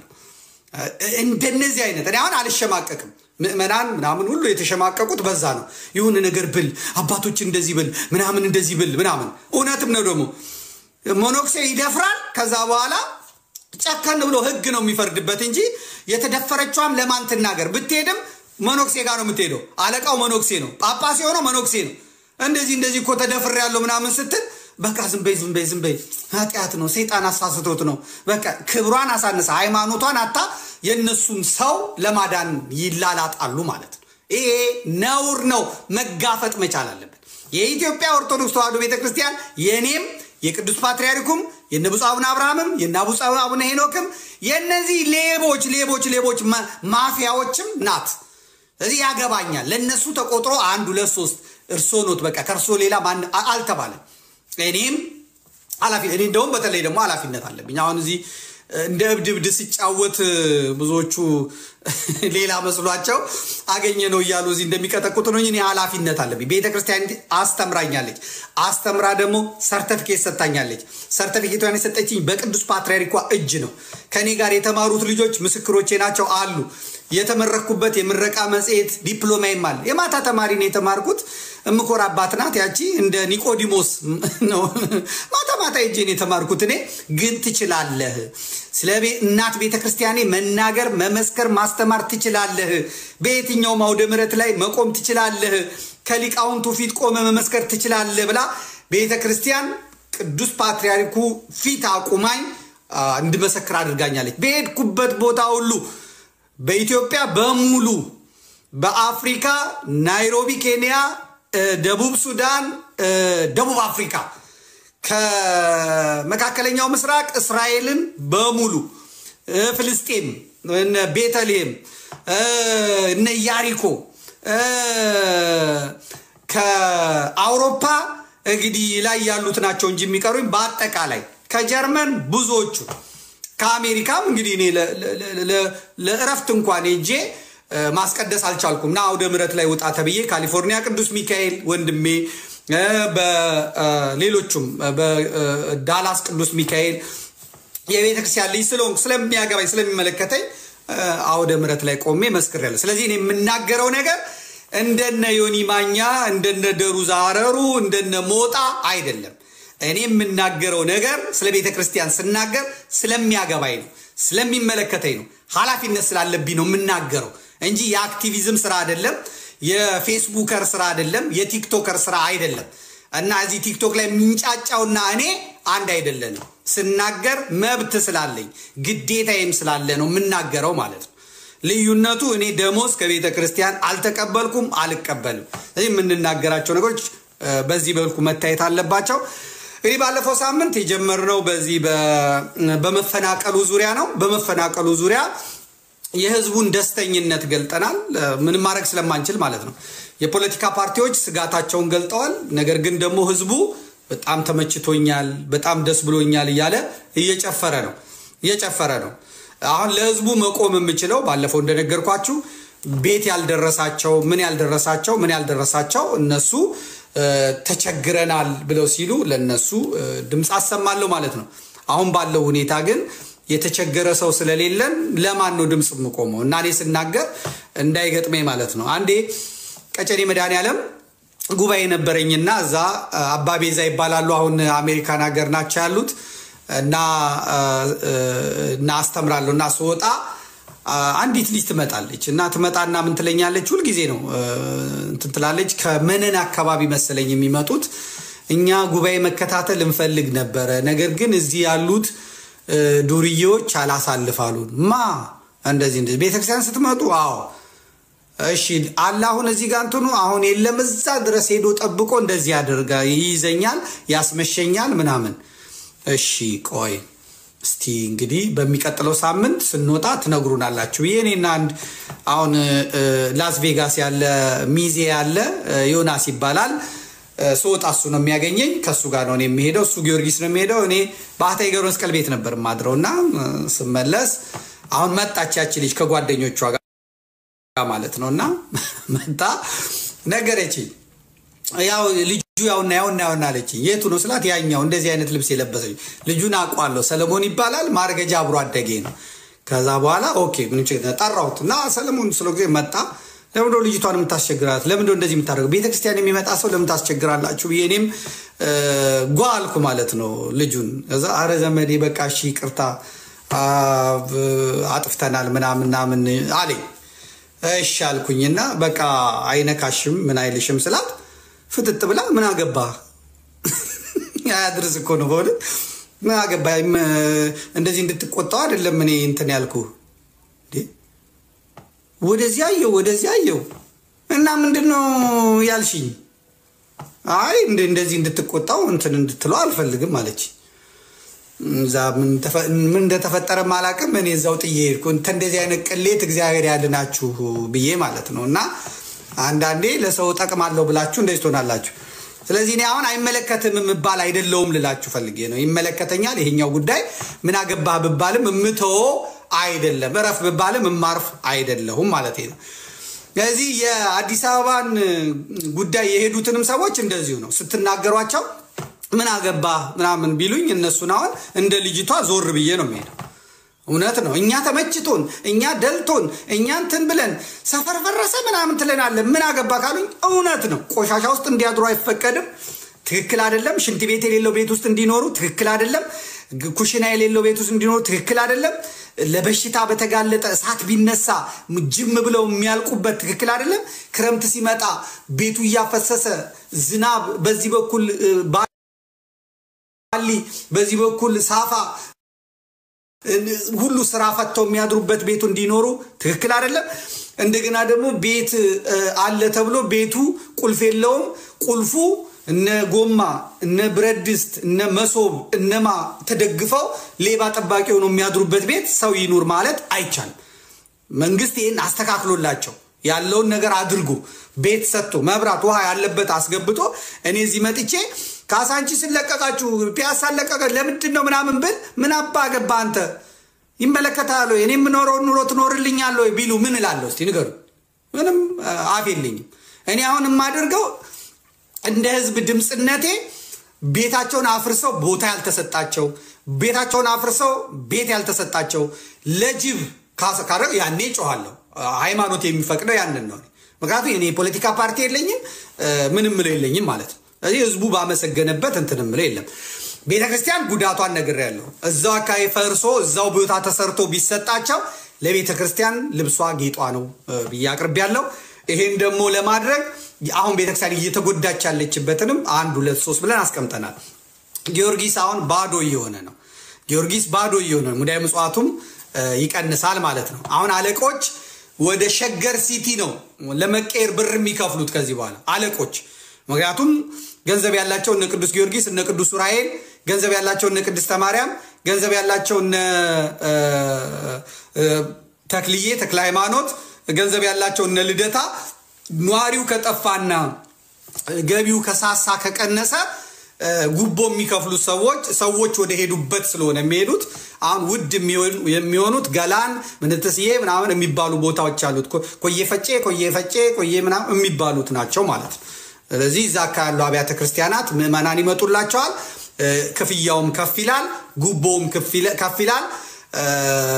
እንደነዚህ አይነት እኔ አሁን አልሸማቀቅም። ምዕመናን ምናምን ሁሉ የተሸማቀቁት በዛ ነው። ይሁን ነገር ብል አባቶች እንደዚህ ብል ምናምን እንደዚህ ብል ምናምን እውነትም ነው። ደግሞ ሞኖክሴ ይደፍራል። ከዛ በኋላ ጨከን ብሎ ህግ ነው የሚፈርድበት እንጂ የተደፈረችዋም ለማን ትናገር ብትሄድም መኖክሴ ጋር ነው የምትሄደው። አለቃው መኖክሴ ነው። ጳጳስ የሆነው መኖክሴ ነው። እንደዚህ እንደዚህ እኮ ተደፍር ያለው ምናምን ስትል በቃ ዝም በይ ዝም በይ ዝም በይ፣ ኃጢአት ነው፣ ሰይጣን አሳስቶት ነው። በቃ ክብሯን አሳነሰ፣ ሃይማኖቷን አታ የእነሱን ሰው ለማዳን ይላላጣሉ ማለት ነው። ይሄ ነውር ነው፣ መጋፈጥ መቻል አለብን። የኢትዮጵያ ኦርቶዶክስ ተዋሕዶ ቤተክርስቲያን የእኔም የቅዱስ ፓትርያርኩም የነ ብፁዕ አቡነ አብርሃምም የነ ብፁዕ አቡነ ሄኖክም የእነዚህ ሌቦች ሌቦች ሌቦች ማፊያዎችም ናት። ስለዚህ ያገባኛል። ለእነሱ ተቆጥሮ አንድ ሁለት ሶስት እርሶ ኖት በቃ ከእርሶ ሌላ ማን አልተባለም። እኔም ኃላፊ እኔ እንደውም በተለይ ደግሞ ኃላፊነት አለብኝ። አሁን እዚህ እንደ እብድ እብድ ሲጫወት ብዙዎቹ ሌላ መስሏቸው አገኘ ነው እያሉ እዚህ እንደሚቀጠቁት ነው። እኔ ኃላፊነት አለብኝ። ቤተ ክርስቲያን አስተምራኛለች። አስተምራ ደግሞ ሰርተፊኬት ሰጥታኛለች። ሰርተፊኬቷን የሰጠችኝ በቅዱስ ፓትርያርኳ እጅ ነው። ከእኔ ጋር የተማሩት ልጆች ምስክሮቼ ናቸው አሉ። የተመረኩበት የምረቃ መጽሔት ዲፕሎማይም አለ። የማታ ተማሪ ነው የተማርኩት። እምኮራባት ናት ያቺ እንደ ኒቆዲሞስ ነው። ማታ ማታ ሄጄን የተማርኩት እኔ ግን ትችላለህ። ስለ እናት ቤተ ክርስቲያኔ መናገር፣ መመስከር፣ ማስተማር ትችላለህ። በየትኛውም አውደ ምሕረት ላይ መቆም ትችላለህ። ከሊቃውንቱ ፊት ቆመ መመስከር ትችላለህ ብላ ቤተ ክርስቲያን ቅዱስ ፓትርያርኩ ፊት አቁማኝ እንድመሰክር አድርጋኛለች። በሄድኩበት ቦታ ሁሉ በኢትዮጵያ በሙሉ በአፍሪካ ናይሮቢ ኬንያ፣ ደቡብ ሱዳን፣ ደቡብ አፍሪካ ከመካከለኛው ምስራቅ እስራኤልን በሙሉ ፍልስጤም፣ እነ ቤተልሔም፣ እነ ኢያሪኮ ከአውሮፓ እንግዲህ ላይ ያሉት ናቸው እንጂ የሚቀሩኝ በአጠቃላይ ከጀርመን ብዙዎቹ ከአሜሪካም እንግዲህ እኔ ለእረፍት እንኳን ሄጄ ማስቀደስ አልቻልኩም እና አውደ ምሕረት ላይ ውጣ ተብዬ ካሊፎርኒያ ቅዱስ ሚካኤል ወንድሜ፣ በሌሎቹም በዳላስ ቅዱስ ሚካኤል የቤተ ክርስቲያን ልጅ ስለሆንኩ ስለሚያገባኝ ስለሚመለከተኝ አውደ ምሕረት ላይ ቆሜ መስክሬያለሁ። ስለዚህ እኔ የምናገረው ነገር እንደነ ዮኒ ማኛ እንደነ ደሩ ዛረሩ እንደነ ሞጣ አይደለም። እኔ የምናገረው ነገር ስለ ቤተ ክርስቲያን ስናገር ስለሚያገባኝ ነው፣ ስለሚመለከተኝ ነው፣ ኃላፊነት ስላለብኝ ነው የምናገረው እንጂ የአክቲቪዝም ስራ አይደለም፣ የፌስቡከር ስራ አይደለም፣ የቲክቶከር ስራ አይደለም። እና እዚህ ቲክቶክ ላይ የሚንጫጫውና እኔ አንድ አይደለንም። ስናገር መብት ስላለኝ ግዴታዬም ስላለ ነው የምናገረው ማለት ነው። ልዩነቱ እኔ ደሞዝ ከቤተ ክርስቲያን አልተቀበልኩም፣ አልቀበልም። ስለዚህ የምንናገራቸው ነገሮች በዚህ በልኩ መታየት አለባቸው። እንግዲህ ባለፈው ሳምንት የጀመርነው በዚህ በመፈናቀሉ ዙሪያ ነው። በመፈናቀሉ ዙሪያ የህዝቡን ደስተኝነት ገልጠናል። ምንም ማድረግ ስለማንችል ማለት ነው። የፖለቲካ ፓርቲዎች ስጋታቸውን ገልጠዋል። ነገር ግን ደግሞ ህዝቡ በጣም ተመችቶኛል፣ በጣም ደስ ብሎኛል እያለ እየጨፈረ ነው እየጨፈረ ነው። አሁን ለህዝቡ መቆም የምችለው ባለፈው እንደነገርኳችሁ ቤት ያልደረሳቸው ምን ያልደረሳቸው ምን ያልደረሳቸው እነሱ ተቸግረናል ብለው ሲሉ ለነሱ ድምፅ አሰማለሁ ማለት ነው። አሁን ባለው ሁኔታ ግን የተቸገረ ሰው ስለሌለን ለማን ነው ድምፅ የምቆመው? እና እኔ ስናገር እንዳይገጥመኝ ማለት ነው። አንዴ ቀጨኔ መድኃኔዓለም ጉባኤ ነበረኝና እዛ አባቤዛ ይባላሉ። አሁን አሜሪካን ሀገር ናቸው ያሉት እና እና አስተምራለሁ እና ስወጣ አ- አንዲት ልጅ ትመጣለች እና ትመጣና ምን ትለኛለች? ሁልጊዜ ነው እ፣ እንትን ትላለች። ከመነን አካባቢ መሰለኝ የሚመጡት እኛ ጉባኤ መከታተል እንፈልግ ነበረ፣ ነገር ግን እዚህ ያሉት እ፣ ዱርዬዎች አላሳልፋሉን። ማ እንደዚህ እንደዚህ ቤተክርስቲያን ስትመጡ አዎ እሺ አለ አሁን እዚህ ጋር እንትኑ አሁን የለም እዛ ድረስ ሄዶ ጠብቆ እንደዚህ ያደርጋ ይይዘኛል፣ ያስመሸኛል ምናምን። እሺ ቆይ እስቲ እንግዲህ በሚቀጥለው ሳምንት ስንወጣ ትነግሩናላችሁ ብዬ እኔና አንድ አሁን እ፣ ላስ ቬጋስ ያለ ሚዜ ያለ እ፣ ዮናስ ይባላል እ፣ ስወጣ እሱ ነው የሚያገኘኝ። ከእሱ ጋር ነው እኔ የሚሄደው፣ እሱ ጊዮርጊስ ነው የሚሄደው። እኔ ባህታ ገብረ መስቀል ቤት ነበር የማድረው እና እ፣ ስመለስ አሁን መጣች ያቺ ልጅ ከጓደኞቿ ጋር ማለት ነው እና መጣ ነገረችኝ። ያው ልጁ ያውና ያውና ያውና አለችኝ። የቱ ነው ስላት ያኛው እንደዚህ አይነት ልብስ የለበሰች ልጁን አውቀዋለሁ፣ ሰለሞን ይባላል፣ ማርገጃ አብሮ አደጌ ነው። ከዛ በኋላ ኦኬ ምን ችግር ጠራሁት እና ሰለሞን ስለ ጊዜ መጣ። ለምንድነው ልጅቷን የምታስቸግራት? ለምንድነው እንደዚህ የምታደርገው? ቤተክርስቲያን የሚመጣ ሰው ለምን ታስቸግራላችሁ ብዬ እኔም እ፣ ጓ አልኩ ማለት ነው ልጁን። ከዛ አረ ዘመዴ በቃ እሺ ይቅርታ አ፣ ብ- አጥፍተናል ምናምን ምናምን አለኝ። እሺ አልኩኝና በቃ አይነካሽም ምን አይልሽም ስላት ፍጥጥ ብላ ምን አገባ አያድርስ እኮ ነው በእውነት ምን አገባ እንደዚህ እንድትቆጣው አይደለም እኔ እንትን ያልኩ እንዴ ወደዚህ አየው ወደዚህ አየው እና ምንድን ነው ያልሽኝ አይ እንደ- እንደዚህ እንድትቆጣው እንትን እንድትለው አልፈልግም አለች እዛ ምን ተፈ- ምን እንደተፈጠረ አላውቅም። እኔ እዛው ጥዬ ሄድኩ። እንተ እንደዚህ አይነት ቅሌት እግዚአብሔር ያድናችሁ ብዬ ማለት ነው። እና አንዳንዴ ለሰው ጠቅማለሁ ብላችሁ እንደዚህ ትሆናላችሁ። ስለዚህ እኔ አሁን አይመለከትም የምባል አይደለውም ልላችሁ ፈልጌ ነው። ይመለከተኛል ይሄኛው ጉዳይ ምን አገባህ ብባልም የምተወ አይደለም፣ እረፍ ብባልም የማርፍ አይደለሁም ማለት ነው። ስለዚህ የአዲስ አበባን ጉዳይ የሄዱትንም ሰዎች እንደዚሁ ነው ስትናገሯቸው ምን አገባ ምናምን ቢሉኝ እነሱን አሁን እንደ ልጅቷ ዞር ብዬ ነው የሚሄደው። እውነት ነው። እኛ ተመችቶን እኛ ደልቶን እኛ እንትን ብለን ሰፈር ፈረሰ ምናምን ትለናለን። ምን አገባ ካሉኝ እውነት ነው። ቆሻሻ ውስጥ እንዲያድሩ አይፈቀድም። ትክክል አይደለም። ሽንት ቤት የሌለው ቤት ውስጥ እንዲኖሩ ትክክል አይደለም። ግ- ኩሽና የሌለው ቤት ውስጥ እንዲኖሩ ትክክል አይደለም። ለበሽታ በተጋለጠ እሳት ቢነሳ ጅም ብለው የሚያልቁበት ትክክል አይደለም። ክረምት ሲመጣ ቤቱ እያፈሰሰ ዝናብ በዚህ በኩል እ፣ ባሊ በዚህ በኩል ሳፋ ሁሉ ስራ ፈተው የሚያድሩበት ቤቱ እንዲኖሩ ትክክል አይደለም። እንደገና ደግሞ ቤት እ፣ አለ ተብሎ ቤቱ ቁልፍ የለውም። ቁልፉ እነ ጎማ እነ ብረት ድስት እነ መሶብ እነማ ተደግፈው ሌባ ጠባቂ ሆነው የሚያድሩበት ቤት ሰው ይኑር ማለት አይቻልም። መንግስት ይህን አስተካክሎላቸው ያለውን ነገር አድርጎ ቤት ሰጥቶ መብራት ውሃ ያለበት አስገብቶ እኔ እዚህ መጥቼ ካሳንቺስን ለቀቃችሁ ፒያሳ ለቀቀ ለምንድን ነው ምናምን ብል ምን አባ ገባ አንተ ይመለከታል ወይ እኔ የምኖረውን ኑሮ ትኖርልኛል ወይ ቢሉ ምን እላለሁ እስቲ ንገሩ ምንም አ፣ አፍ የለኝም እኔ አሁን የማደርገው እንደ ህዝብ ድምፅነቴ ቤታቸውን አፍርሰው ቦታ ያልተሰጣቸው ቤታቸውን አፍርሰው ቤት ያልተሰጣቸው ለጅብ ካሰ- ካደረግ ያኔ ጮኋለሁ። ሃይማኖት የሚፈቅደው ያንን ነው። ምክንያቱም እኔ የፖለቲካ ፓርቲ የለኝም እ፣ ምንም ምለው የለኝም ማለት ነው። ስለዚህ ህዝቡ ባመሰገነበት እንትን ምለው የለም። ቤተ ክርስቲያን ጉዳቷን ነግሬያለሁ። እዛው አካባቢ ፈርሶ እዛው ቦታ ተሰርቶ ቢሰጣቸው ለቤተ ክርስቲያን ልብሷ ጌጧ ነው እ፣ ብዬ አቅርቤያለሁ። ይሄን ደግሞ ለማድረግ አሁን ቤተክርስቲያን እየተጎዳች ያለችበትንም አንድ ሁለት ሶስት ብለን አስቀምጠናል። ጊዮርጊስ አሁን ባዶ እየሆነ ነው። ጊዮርጊስ ባዶ እየሆነ ነው። ሙዳየ ምጽዋቱም እ፣ ይቀንሳል ማለት ነው። አሁን አለቆች ወደ ሸገር ሲቲ ነው ለመቀየር ብር የሚከፍሉት ከዚህ በኋላ አለቆች። ምክንያቱም ገንዘብ ያላቸው እነ ቅዱስ ጊዮርጊስ እነ ቅዱስ ዑራኤል፣ ገንዘብ ያላቸው እነ ቅድስተ ማርያም፣ ገንዘብ ያላቸው እነ እ፣ እ፣ ተክልዬ ተክለ ሃይማኖት፣ ገንዘብ ያላቸው እነ ልደታ ኗሪው ከጠፋና ገቢው ከሳሳ ከቀነሰ እ፣ ጉቦ የሚከፍሉት ሰዎች ሰዎች ወደ ሄዱበት ስለሆነ የሚሄዱት አሁን ውድ የሚሆን- የሚሆኑት ገላን ምንትስዬ ምናምን የሚባሉ ቦታዎች አሉት። ኮ- ኮዬ ፈጬ ኮዬ ፈጬ ኮዬ ምናምን የሚባሉት ናቸው ማለት ነው። ስለዚህ እዛ አካባቢ ያሉ አብያተ ክርስቲያናት ምዕመናን ይመጡላቸዋል። እ፣ ክፍያውም ከፍ ይላል፣ ጉቦውም ከፍ ይለ- ከፍ ይላል። እ፣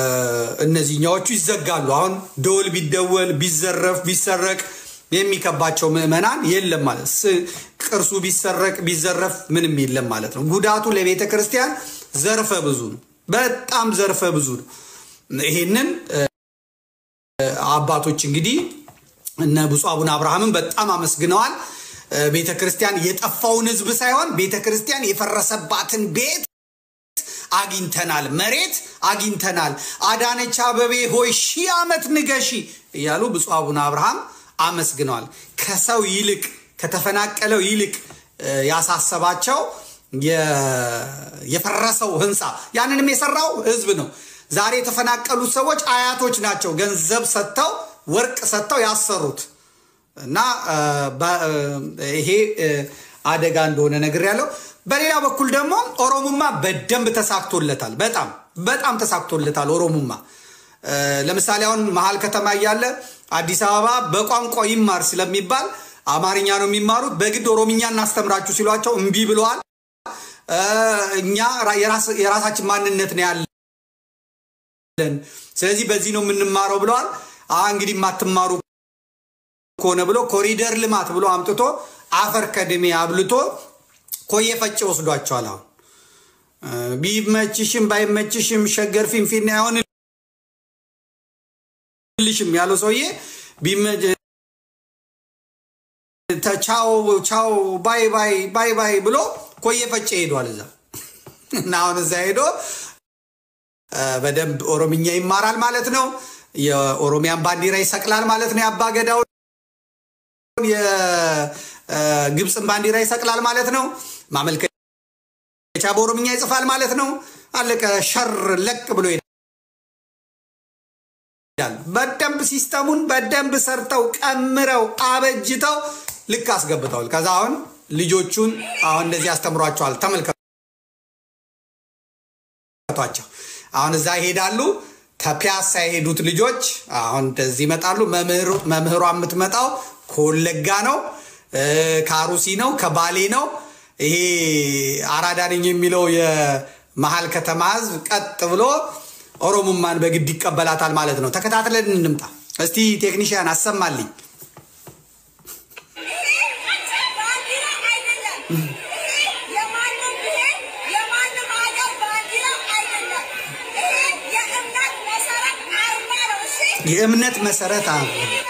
እነዚህኛዎቹ ይዘጋሉ። አሁን ደወል ቢደወል ቢዘረፍ ቢሰረቅ የሚከባቸው ምዕመናን የለም ማለት ስ- ቅርሱ ቢሰረቅ ቢዘረፍ ምንም የለም ማለት ነው። ጉዳቱ ለቤተ ክርስቲያን ዘርፈ ብዙ ነው። በጣም ዘርፈ ብዙ ነው። ይሄንን እ፣ አባቶች እንግዲህ እነ ብፁዕ አቡነ አብርሃምን በጣም አመስግነዋል። ቤተ ክርስቲያን የጠፋውን ህዝብ ሳይሆን ቤተ ክርስቲያን የፈረሰባትን ቤት አግኝተናል፣ መሬት አግኝተናል። አዳነች አበቤ ሆይ ሺህ ዓመት ንገሺ እያሉ ብፁዕ አቡነ አብርሃም አመስግነዋል። ከሰው ይልቅ ከተፈናቀለው ይልቅ ያሳሰባቸው የፈረሰው ህንፃ ያንንም የሰራው ህዝብ ነው። ዛሬ የተፈናቀሉት ሰዎች አያቶች ናቸው። ገንዘብ ሰጥተው ወርቅ ሰጥተው ያሰሩት እና ይሄ አደጋ እንደሆነ ነገር ያለው። በሌላ በኩል ደግሞ ኦሮሙማ በደንብ ተሳክቶለታል። በጣም በጣም ተሳክቶለታል ኦሮሙማ። ለምሳሌ አሁን መሀል ከተማ እያለ አዲስ አበባ በቋንቋ ይማር ስለሚባል አማርኛ ነው የሚማሩት። በግድ ኦሮምኛ እናስተምራችሁ ሲሏቸው እምቢ ብለዋል። እኛ የራሳችን ማንነት ነው ያለን፣ ስለዚህ በዚህ ነው የምንማረው ብለዋል። እንግዲህ የማትማሩ ከሆነ ብሎ ኮሪደር ልማት ብሎ አምጥቶ አፈር ከድሜ አብልቶ ኮየ ፈጭ ወስዷቸዋል። አሁን ቢመችሽም ባይመችሽም ሸገር ፊንፊኔ አይሆንልሽም ያለው ሰውዬ ቻው ቻው ባይ ባይ ባይ ባይ ብሎ ኮየ ፈጭ ሄዷል እዛ እና አሁን እዛ ሄዶ በደንብ ኦሮምኛ ይማራል ማለት ነው። የኦሮሚያን ባንዲራ ይሰቅላል ማለት ነው። የአባገዳው የግብፅን ባንዲራ ይሰቅላል ማለት ነው። ማመልከቻ በኦሮምኛ ይጽፋል ማለት ነው። አለቀ። ሸር ለቅ ብሎ ይሄዳል። በደንብ ሲስተሙን በደንብ ሰርተው ቀምረው አበጅተው ልክ አስገብተዋል። ከዛ አሁን ልጆቹን አሁን እንደዚህ አስተምሯቸዋል። ተመልከቷቸው። አሁን እዛ ይሄዳሉ። ከፒያሳ የሄዱት ልጆች አሁን እንደዚህ ይመጣሉ። መምህሯ የምትመጣው ከወለጋ ነው፣ ከአሩሲ ነው፣ ከባሌ ነው። ይሄ አራዳ ነኝ የሚለው የመሀል ከተማ ህዝብ ቀጥ ብሎ ኦሮሙማን በግድ ይቀበላታል ማለት ነው። ተከታትለን እንምጣ እስቲ። ቴክኒሽያን አሰማልኝ። የእምነት መሰረት አለ።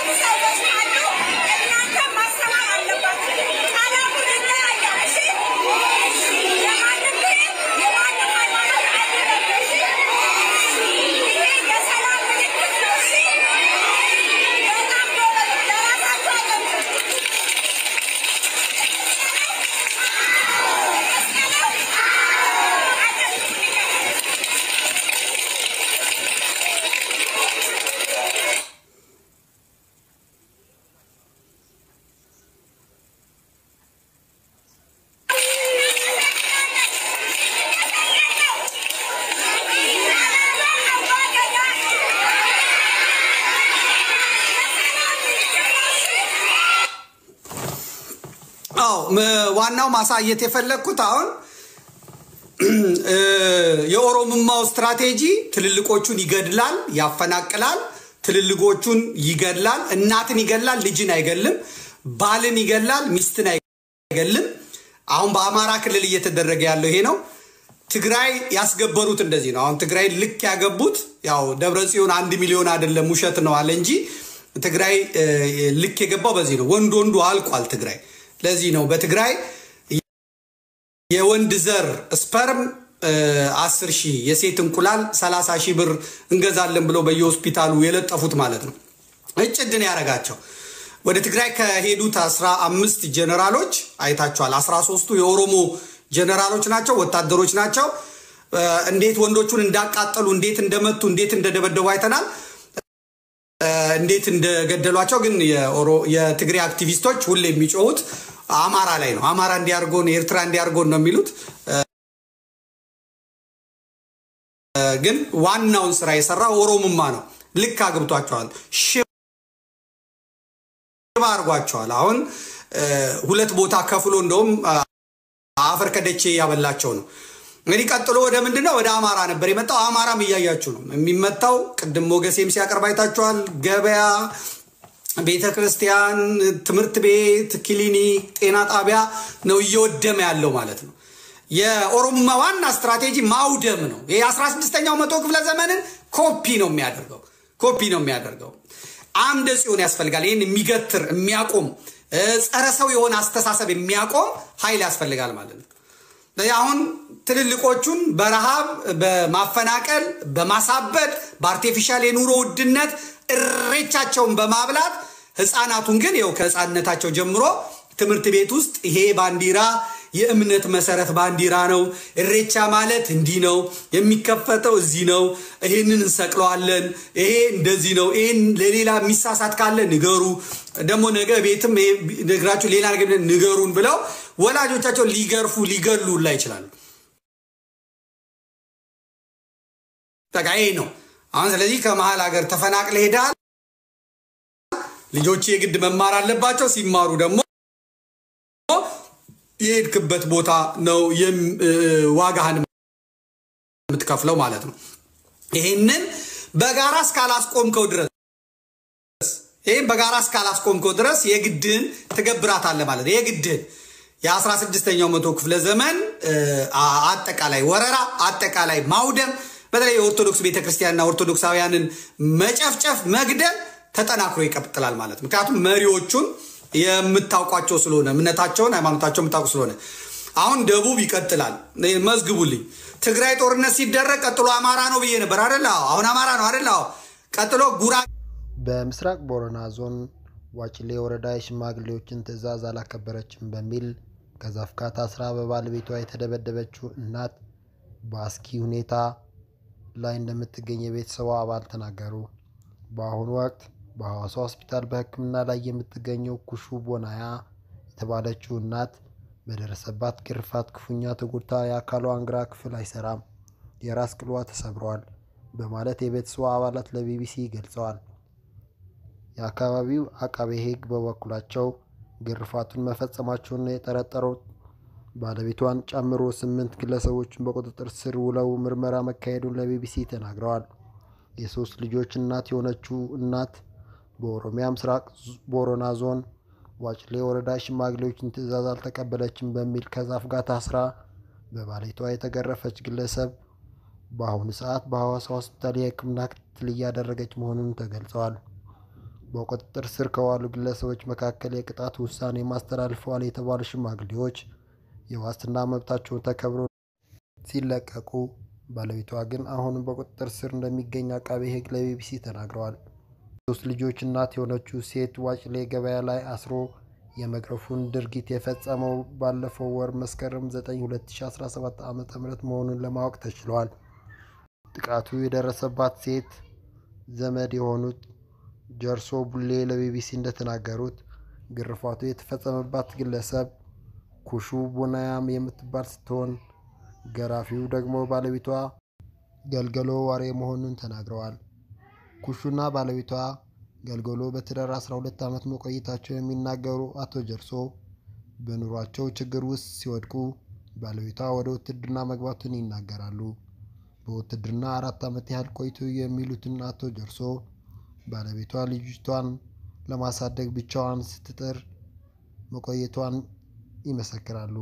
አዎ ም- ዋናው ማሳየት የፈለግኩት አሁን እ፣ የኦሮምማው ስትራቴጂ ትልልቆቹን ይገድላል፣ ያፈናቅላል፣ ትልልቆቹን ይገድላል፣ እናትን ይገድላል፣ ልጅን አይገልም፣ ባልን ይገድላል፣ ሚስትን አይገልም። አሁን በአማራ ክልል እየተደረገ ያለው ይሄ ነው። ትግራይ ያስገበሩት እንደዚህ ነው። አሁን ትግራይ ልክ ያገቡት ያው ደብረ ጽዮን አንድ ሚሊዮን አይደለም ውሸት ነው አለ እንጂ ትግራይ እ፣ ልክ የገባው በዚህ ነው። ወንድ ወንዱ አልቋል ትግራይ። ለዚህ ነው በትግራይ የወንድ ዘር ስፐርም አስር ሺህ የሴት እንቁላል ሰላሳ ሺህ ብር እንገዛለን ብለው በየሆስፒታሉ የለጠፉት ማለት ነው። እጭድን ያደረጋቸው ወደ ትግራይ ከሄዱት አስራ አምስት ጀነራሎች አይታችኋል። አስራ ሶስቱ የኦሮሞ ጀነራሎች ናቸው፣ ወታደሮች ናቸው። እ፣ እንዴት ወንዶቹን እንዳቃጠሉ፣ እንዴት እንደመቱ፣ እንዴት እንደደበደቡ አይተናል። እ፣ እንዴት እንደገደሏቸው ግን የኦሮ- የትግራይ አክቲቪስቶች ሁሌ የሚጮሁት አማራ ላይ ነው። አማራ እንዲያርጎን ኤርትራ እንዲያርጎን ነው የሚሉት። እ፣ ግን ዋናውን ስራ የሰራው ኦሮሙማ ነው። ልክ አግብቷቸዋል፣ ሽባ አርጓቸዋል። አሁን እ፣ ሁለት ቦታ ከፍሎ እንደውም እ፣ አፈር ከደቼ ያበላቸው ነው። እንግዲህ ቀጥሎ ወደ ምንድን ነው? ወደ አማራ ነበር የመጣው። አማራም እያያችሁ ነው የሚመታው። ቅድም ሞገሴም ሲያቀርብ አይታችኋል። ገበያ፣ ቤተ ክርስቲያን፣ ትምህርት ቤት፣ ክሊኒክ፣ ጤና ጣቢያ ነው እየወደመ ያለው ማለት ነው። የኦሮሞማ ዋና ስትራቴጂ ማውደም ነው። ይህ 16ኛው መቶ ክፍለ ዘመንን ኮፒ ነው የሚያደርገው ኮፒ ነው የሚያደርገው። አምደ ጽዮን ያስፈልጋል። ይህን የሚገትር የሚያቆም እ፣ ጸረ ሰው የሆነ አስተሳሰብ የሚያቆም ኃይል ያስፈልጋል ማለት ነው። ስለዚህ አሁን ትልልቆቹን በረሃብ በማፈናቀል በማሳበድ በአርቴፊሻል የኑሮ ውድነት እሬቻቸውን በማብላት ህፃናቱን ግን ይኸው ከህፃንነታቸው ጀምሮ ትምህርት ቤት ውስጥ ይሄ ባንዲራ የእምነት መሰረት ባንዲራ ነው። እሬቻ ማለት እንዲህ ነው፣ የሚከፈተው እዚህ ነው፣ ይሄንን እንሰቅለዋለን፣ ይሄ እንደዚህ ነው፣ ይሄን ለሌላ የሚሳሳት ካለ ንገሩ፣ ደግሞ ነገ ቤትም ይሄ ነግራችሁ ሌላ ነገር ንገሩን ብለው ወላጆቻቸው ሊገርፉ ሊገሉ ላይ ይችላሉ። በቃ ይሄ ነው አሁን። ስለዚህ ከመሀል ሀገር ተፈናቅለ ሄዳል። ልጆች የግድ መማር አለባቸው። ሲማሩ ደግሞ የሄድክበት ቦታ ነው የም- እ፣ ዋጋህን የምትከፍለው ማለት ነው። ይሄንን በጋራ እስካላስቆምከው ድረስ ይህም በጋራ እስካላስቆምከው ድረስ የግድህን ትገብራታለህ ማለት ነው። የግድህን የአስራ ስድስተኛው መቶ ክፍለ ዘመን እ፣ አ- አጠቃላይ ወረራ፣ አጠቃላይ ማውደም፣ በተለይ የኦርቶዶክስ ቤተክርስቲያንና ኦርቶዶክሳውያንን መጨፍጨፍ፣ መግደል ተጠናክሮ ይቀጥላል ማለት ነው። ምክንያቱም መሪዎቹን የምታውቋቸው ስለሆነ እምነታቸውን፣ ሃይማኖታቸውን የምታውቁ ስለሆነ አሁን ደቡብ ይቀጥላል። መዝግቡልኝ። ትግራይ ጦርነት ሲደረግ ቀጥሎ አማራ ነው ብዬ ነበር አደለ? አዎ። አሁን አማራ ነው አደለ? አዎ። ቀጥሎ ጉራ በምስራቅ ቦረና ዞን ዋጭሌ ወረዳ የሽማግሌዎችን ትዕዛዝ አላከበረችም በሚል ከዛፍ ጋር ታስራ በባለቤቷ የተደበደበችው እናት በአስኪ ሁኔታ ላይ እንደምትገኝ የቤተሰቧ አባል ተናገሩ። በአሁኑ ወቅት በሐዋሳ ሆስፒታል በሕክምና ላይ የምትገኘው ኩሹ ቦናያ የተባለችው እናት በደረሰባት ግርፋት ክፉኛ ተጎድታ የአካሏን ግራ ክፍል አይሰራም፣ የራስ ቅሏ ተሰብሯል በማለት የቤተሰቧ አባላት ለቢቢሲ ገልጸዋል። የአካባቢው አቃቤ ሕግ በበኩላቸው ግርፋቱን መፈጸማቸውን የጠረጠረው ባለቤቷን ጨምሮ ስምንት ግለሰቦችን በቁጥጥር ስር ውለው ምርመራ መካሄዱን ለቢቢሲ ተናግረዋል። የሶስት ልጆች እናት የሆነችው እናት በኦሮሚያ ምስራቅ ቦረና ዞን ዋጭሌ ወረዳ ሽማግሌዎችን ትዕዛዝ አልተቀበለችም በሚል ከዛፍ ጋር ታስራ በባለቤቷ የተገረፈች ግለሰብ በአሁኑ ሰዓት በሐዋሳ ሆስፒታል የሕክምና ክትትል እያደረገች መሆኑን ተገልጸዋል። በቁጥጥር ስር ከዋሉ ግለሰቦች መካከል የቅጣት ውሳኔ ማስተላልፈዋል የተባሉ ሽማግሌዎች የዋስትና መብታቸውን ተከብሮ ሲለቀቁ፣ ባለቤቷ ግን አሁንም በቁጥጥር ስር እንደሚገኝ አቃቤ ሕግ ለቢቢሲ ተናግረዋል። ሶስት ልጆች እናት የሆነችው ሴት ዋጭሌ ገበያ ላይ አስሮ የመግረፉን ድርጊት የፈጸመው ባለፈው ወር መስከረም 9 2017 ዓ ም መሆኑን ለማወቅ ተችሏል። ጥቃቱ የደረሰባት ሴት ዘመድ የሆኑት ጀርሶ ቡሌ ለቢቢሲ እንደተናገሩት ግርፋቱ የተፈጸመባት ግለሰብ ኩሹ ቡናያም የምትባል ስትሆን ገራፊው ደግሞ ባለቤቷ ገልገሎ ዋሬ መሆኑን ተናግረዋል። ኩሹና ባለቤቷ ገልገሎ በትዳር 12 ዓመት መቆየታቸው የሚናገሩ አቶ ጀርሶ በኑሯቸው ችግር ውስጥ ሲወድቁ ባለቤቷ ወደ ውትድርና መግባቱን ይናገራሉ። በውትድርና አራት ዓመት ያህል ቆይቶ የሚሉትን አቶ ጀርሶ ባለቤቷ ልጅቷን ለማሳደግ ብቻዋን ስትጥር መቆየቷን ይመሰክራሉ።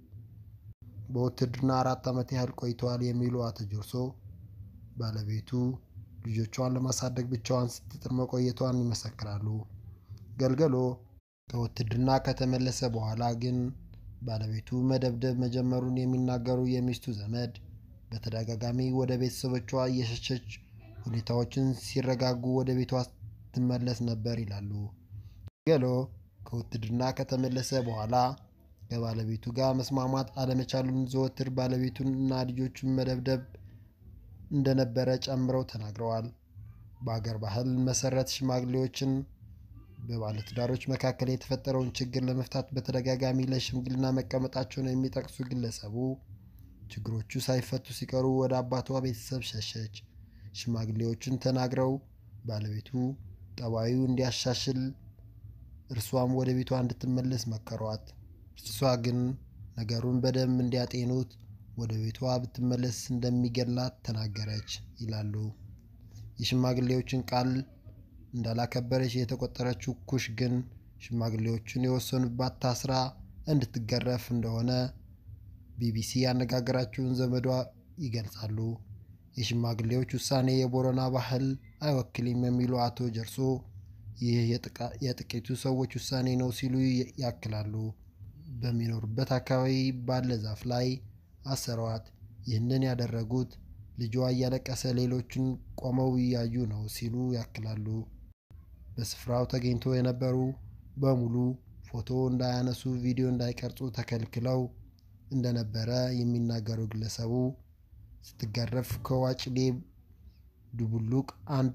በውትድርና አራት ዓመት ያህል ቆይተዋል የሚሉ አቶ ጀርሶ ባለቤቱ ልጆቿን ለማሳደግ ብቻዋን ስትጥር መቆየቷን ይመሰክራሉ። ገልገሎ ከውትድርና ከተመለሰ በኋላ ግን ባለቤቱ መደብደብ መጀመሩን የሚናገሩ የሚስቱ ዘመድ በተደጋጋሚ ወደ ቤተሰቦቿ እየሸሸች ሁኔታዎችን ሲረጋጉ ወደ ቤቷ ትመለስ ነበር ይላሉ። ገሎ ከውትድርና ከተመለሰ በኋላ ከባለቤቱ ጋር መስማማት አለመቻሉን ዘወትር ባለቤቱን እና ልጆቹን መደብደብ እንደነበረ ጨምረው ተናግረዋል። በአገር ባህል መሰረት ሽማግሌዎችን በባለትዳሮች መካከል የተፈጠረውን ችግር ለመፍታት በተደጋጋሚ ለሽምግልና መቀመጣቸውን የሚጠቅሱ ግለሰቡ ችግሮቹ ሳይፈቱ ሲቀሩ ወደ አባቷ ቤተሰብ ሸሸች። ሽማግሌዎችን ተናግረው ባለቤቱ ጠባዩ እንዲያሻሽል እርሷም ወደ ቤቷ እንድትመለስ መከሯት። እርሷ ግን ነገሩን በደንብ እንዲያጤኑት ወደ ቤቷ ብትመለስ እንደሚገላት ተናገረች ይላሉ። የሽማግሌዎችን ቃል እንዳላከበረች የተቆጠረችው ኩሽ ግን ሽማግሌዎቹን የወሰኑባት ታስራ እንድትገረፍ እንደሆነ ቢቢሲ ያነጋገራቸውን ዘመዷ ይገልጻሉ። የሽማግሌዎች ውሳኔ የቦረና ባህል አይወክልም የሚሉ አቶ ጀርሶ ይህ የጥቂቱ ሰዎች ውሳኔ ነው ሲሉ ያክላሉ። በሚኖሩበት አካባቢ ባለ ዛፍ ላይ አሰሯት። ይህንን ያደረጉት ልጇ እያለቀሰ ሌሎችን ቆመው እያዩ ነው ሲሉ ያክላሉ። በስፍራው ተገኝቶ የነበሩ በሙሉ ፎቶ እንዳያነሱ፣ ቪዲዮ እንዳይቀርጹ ተከልክለው እንደነበረ የሚናገሩ ግለሰቡ ስትገረፍ ከዋጭሌ ዱቡሉቅ አንድ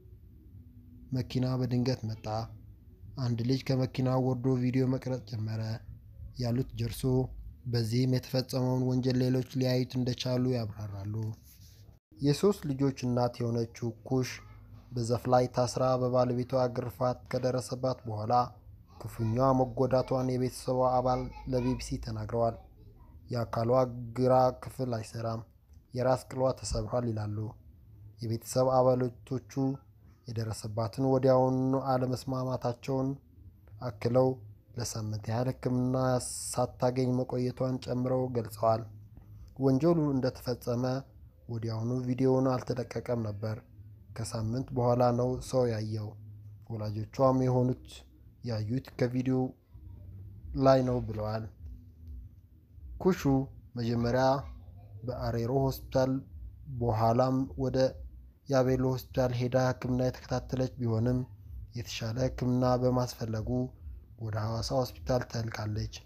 መኪና በድንገት መጣ። አንድ ልጅ ከመኪናው ወርዶ ቪዲዮ መቅረጽ ጀመረ ያሉት ጀርሶ በዚህም የተፈጸመውን ወንጀል ሌሎች ሊያዩት እንደቻሉ ያብራራሉ። የሶስት ልጆች እናት የሆነችው ኩሽ በዛፍ ላይ ታስራ በባለቤቷ ግርፋት ከደረሰባት በኋላ ክፉኛ መጎዳቷን የቤተሰቧ አባል ለቢቢሲ ተናግረዋል። የአካሏ ግራ ክፍል አይሰራም፣ የራስ ቅሏ ተሰብሯል ይላሉ። የቤተሰብ አባላቶቹ የደረሰባትን ወዲያውኑ አለመስማማታቸውን አክለው ለሳምንት ያህል ሕክምና ሳታገኝ መቆየቷን ጨምረው ገልጸዋል። ወንጀሉ እንደተፈጸመ ወዲያውኑ ቪዲዮውን አልተለቀቀም ነበር። ከሳምንት በኋላ ነው ሰው ያየው። ወላጆቿም የሆኑት ያዩት ከቪዲዮ ላይ ነው ብለዋል። ኩሹ መጀመሪያ በአሬሮ ሆስፒታል በኋላም ወደ የአቤሎ ሆስፒታል ሄዳ ሕክምና የተከታተለች ቢሆንም የተሻለ ሕክምና በማስፈለጉ ወደ ሐዋሳ ሆስፒታል ተልካለች።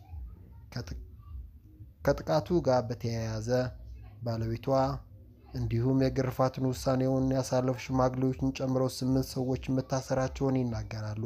ከጥቃቱ ጋር በተያያዘ ባለቤቷ እንዲሁም የግርፋትን ውሳኔውን ያሳለፉ ሽማግሌዎችን ጨምሮ ስምንት ሰዎች መታሰራቸውን ይናገራሉ።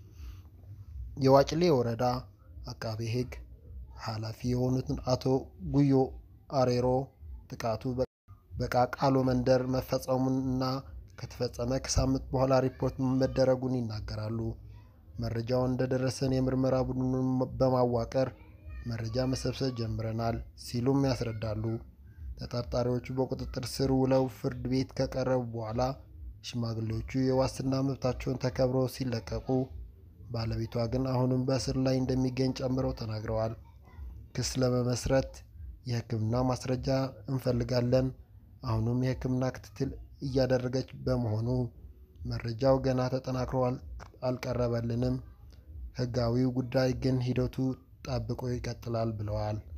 የዋጭሌ ወረዳ አቃቤ ሕግ ኃላፊ የሆኑትን አቶ ጉዮ አሬሮ ጥቃቱ በቃቃሎ መንደር መፈጸሙን እና ከተፈጸመ ከሳምንት በኋላ ሪፖርት መደረጉን ይናገራሉ። መረጃውን እንደደረሰን የምርመራ ቡድኑን በማዋቀር መረጃ መሰብሰብ ጀምረናል ሲሉም ያስረዳሉ። ተጠርጣሪዎቹ በቁጥጥር ስር ውለው ፍርድ ቤት ከቀረቡ በኋላ ሽማግሌዎቹ የዋስትና መብታቸውን ተከብሮ ሲለቀቁ፣ ባለቤቷ ግን አሁንም በእስር ላይ እንደሚገኝ ጨምረው ተናግረዋል። ክስ ለመመስረት የሕክምና ማስረጃ እንፈልጋለን። አሁንም የሕክምና ክትትል እያደረገች በመሆኑ መረጃው ገና ተጠናክሮ አል- አልቀረበልንም። ህጋዊው ጉዳይ ግን ሂደቱ ጠብቆ ይቀጥላል ብለዋል።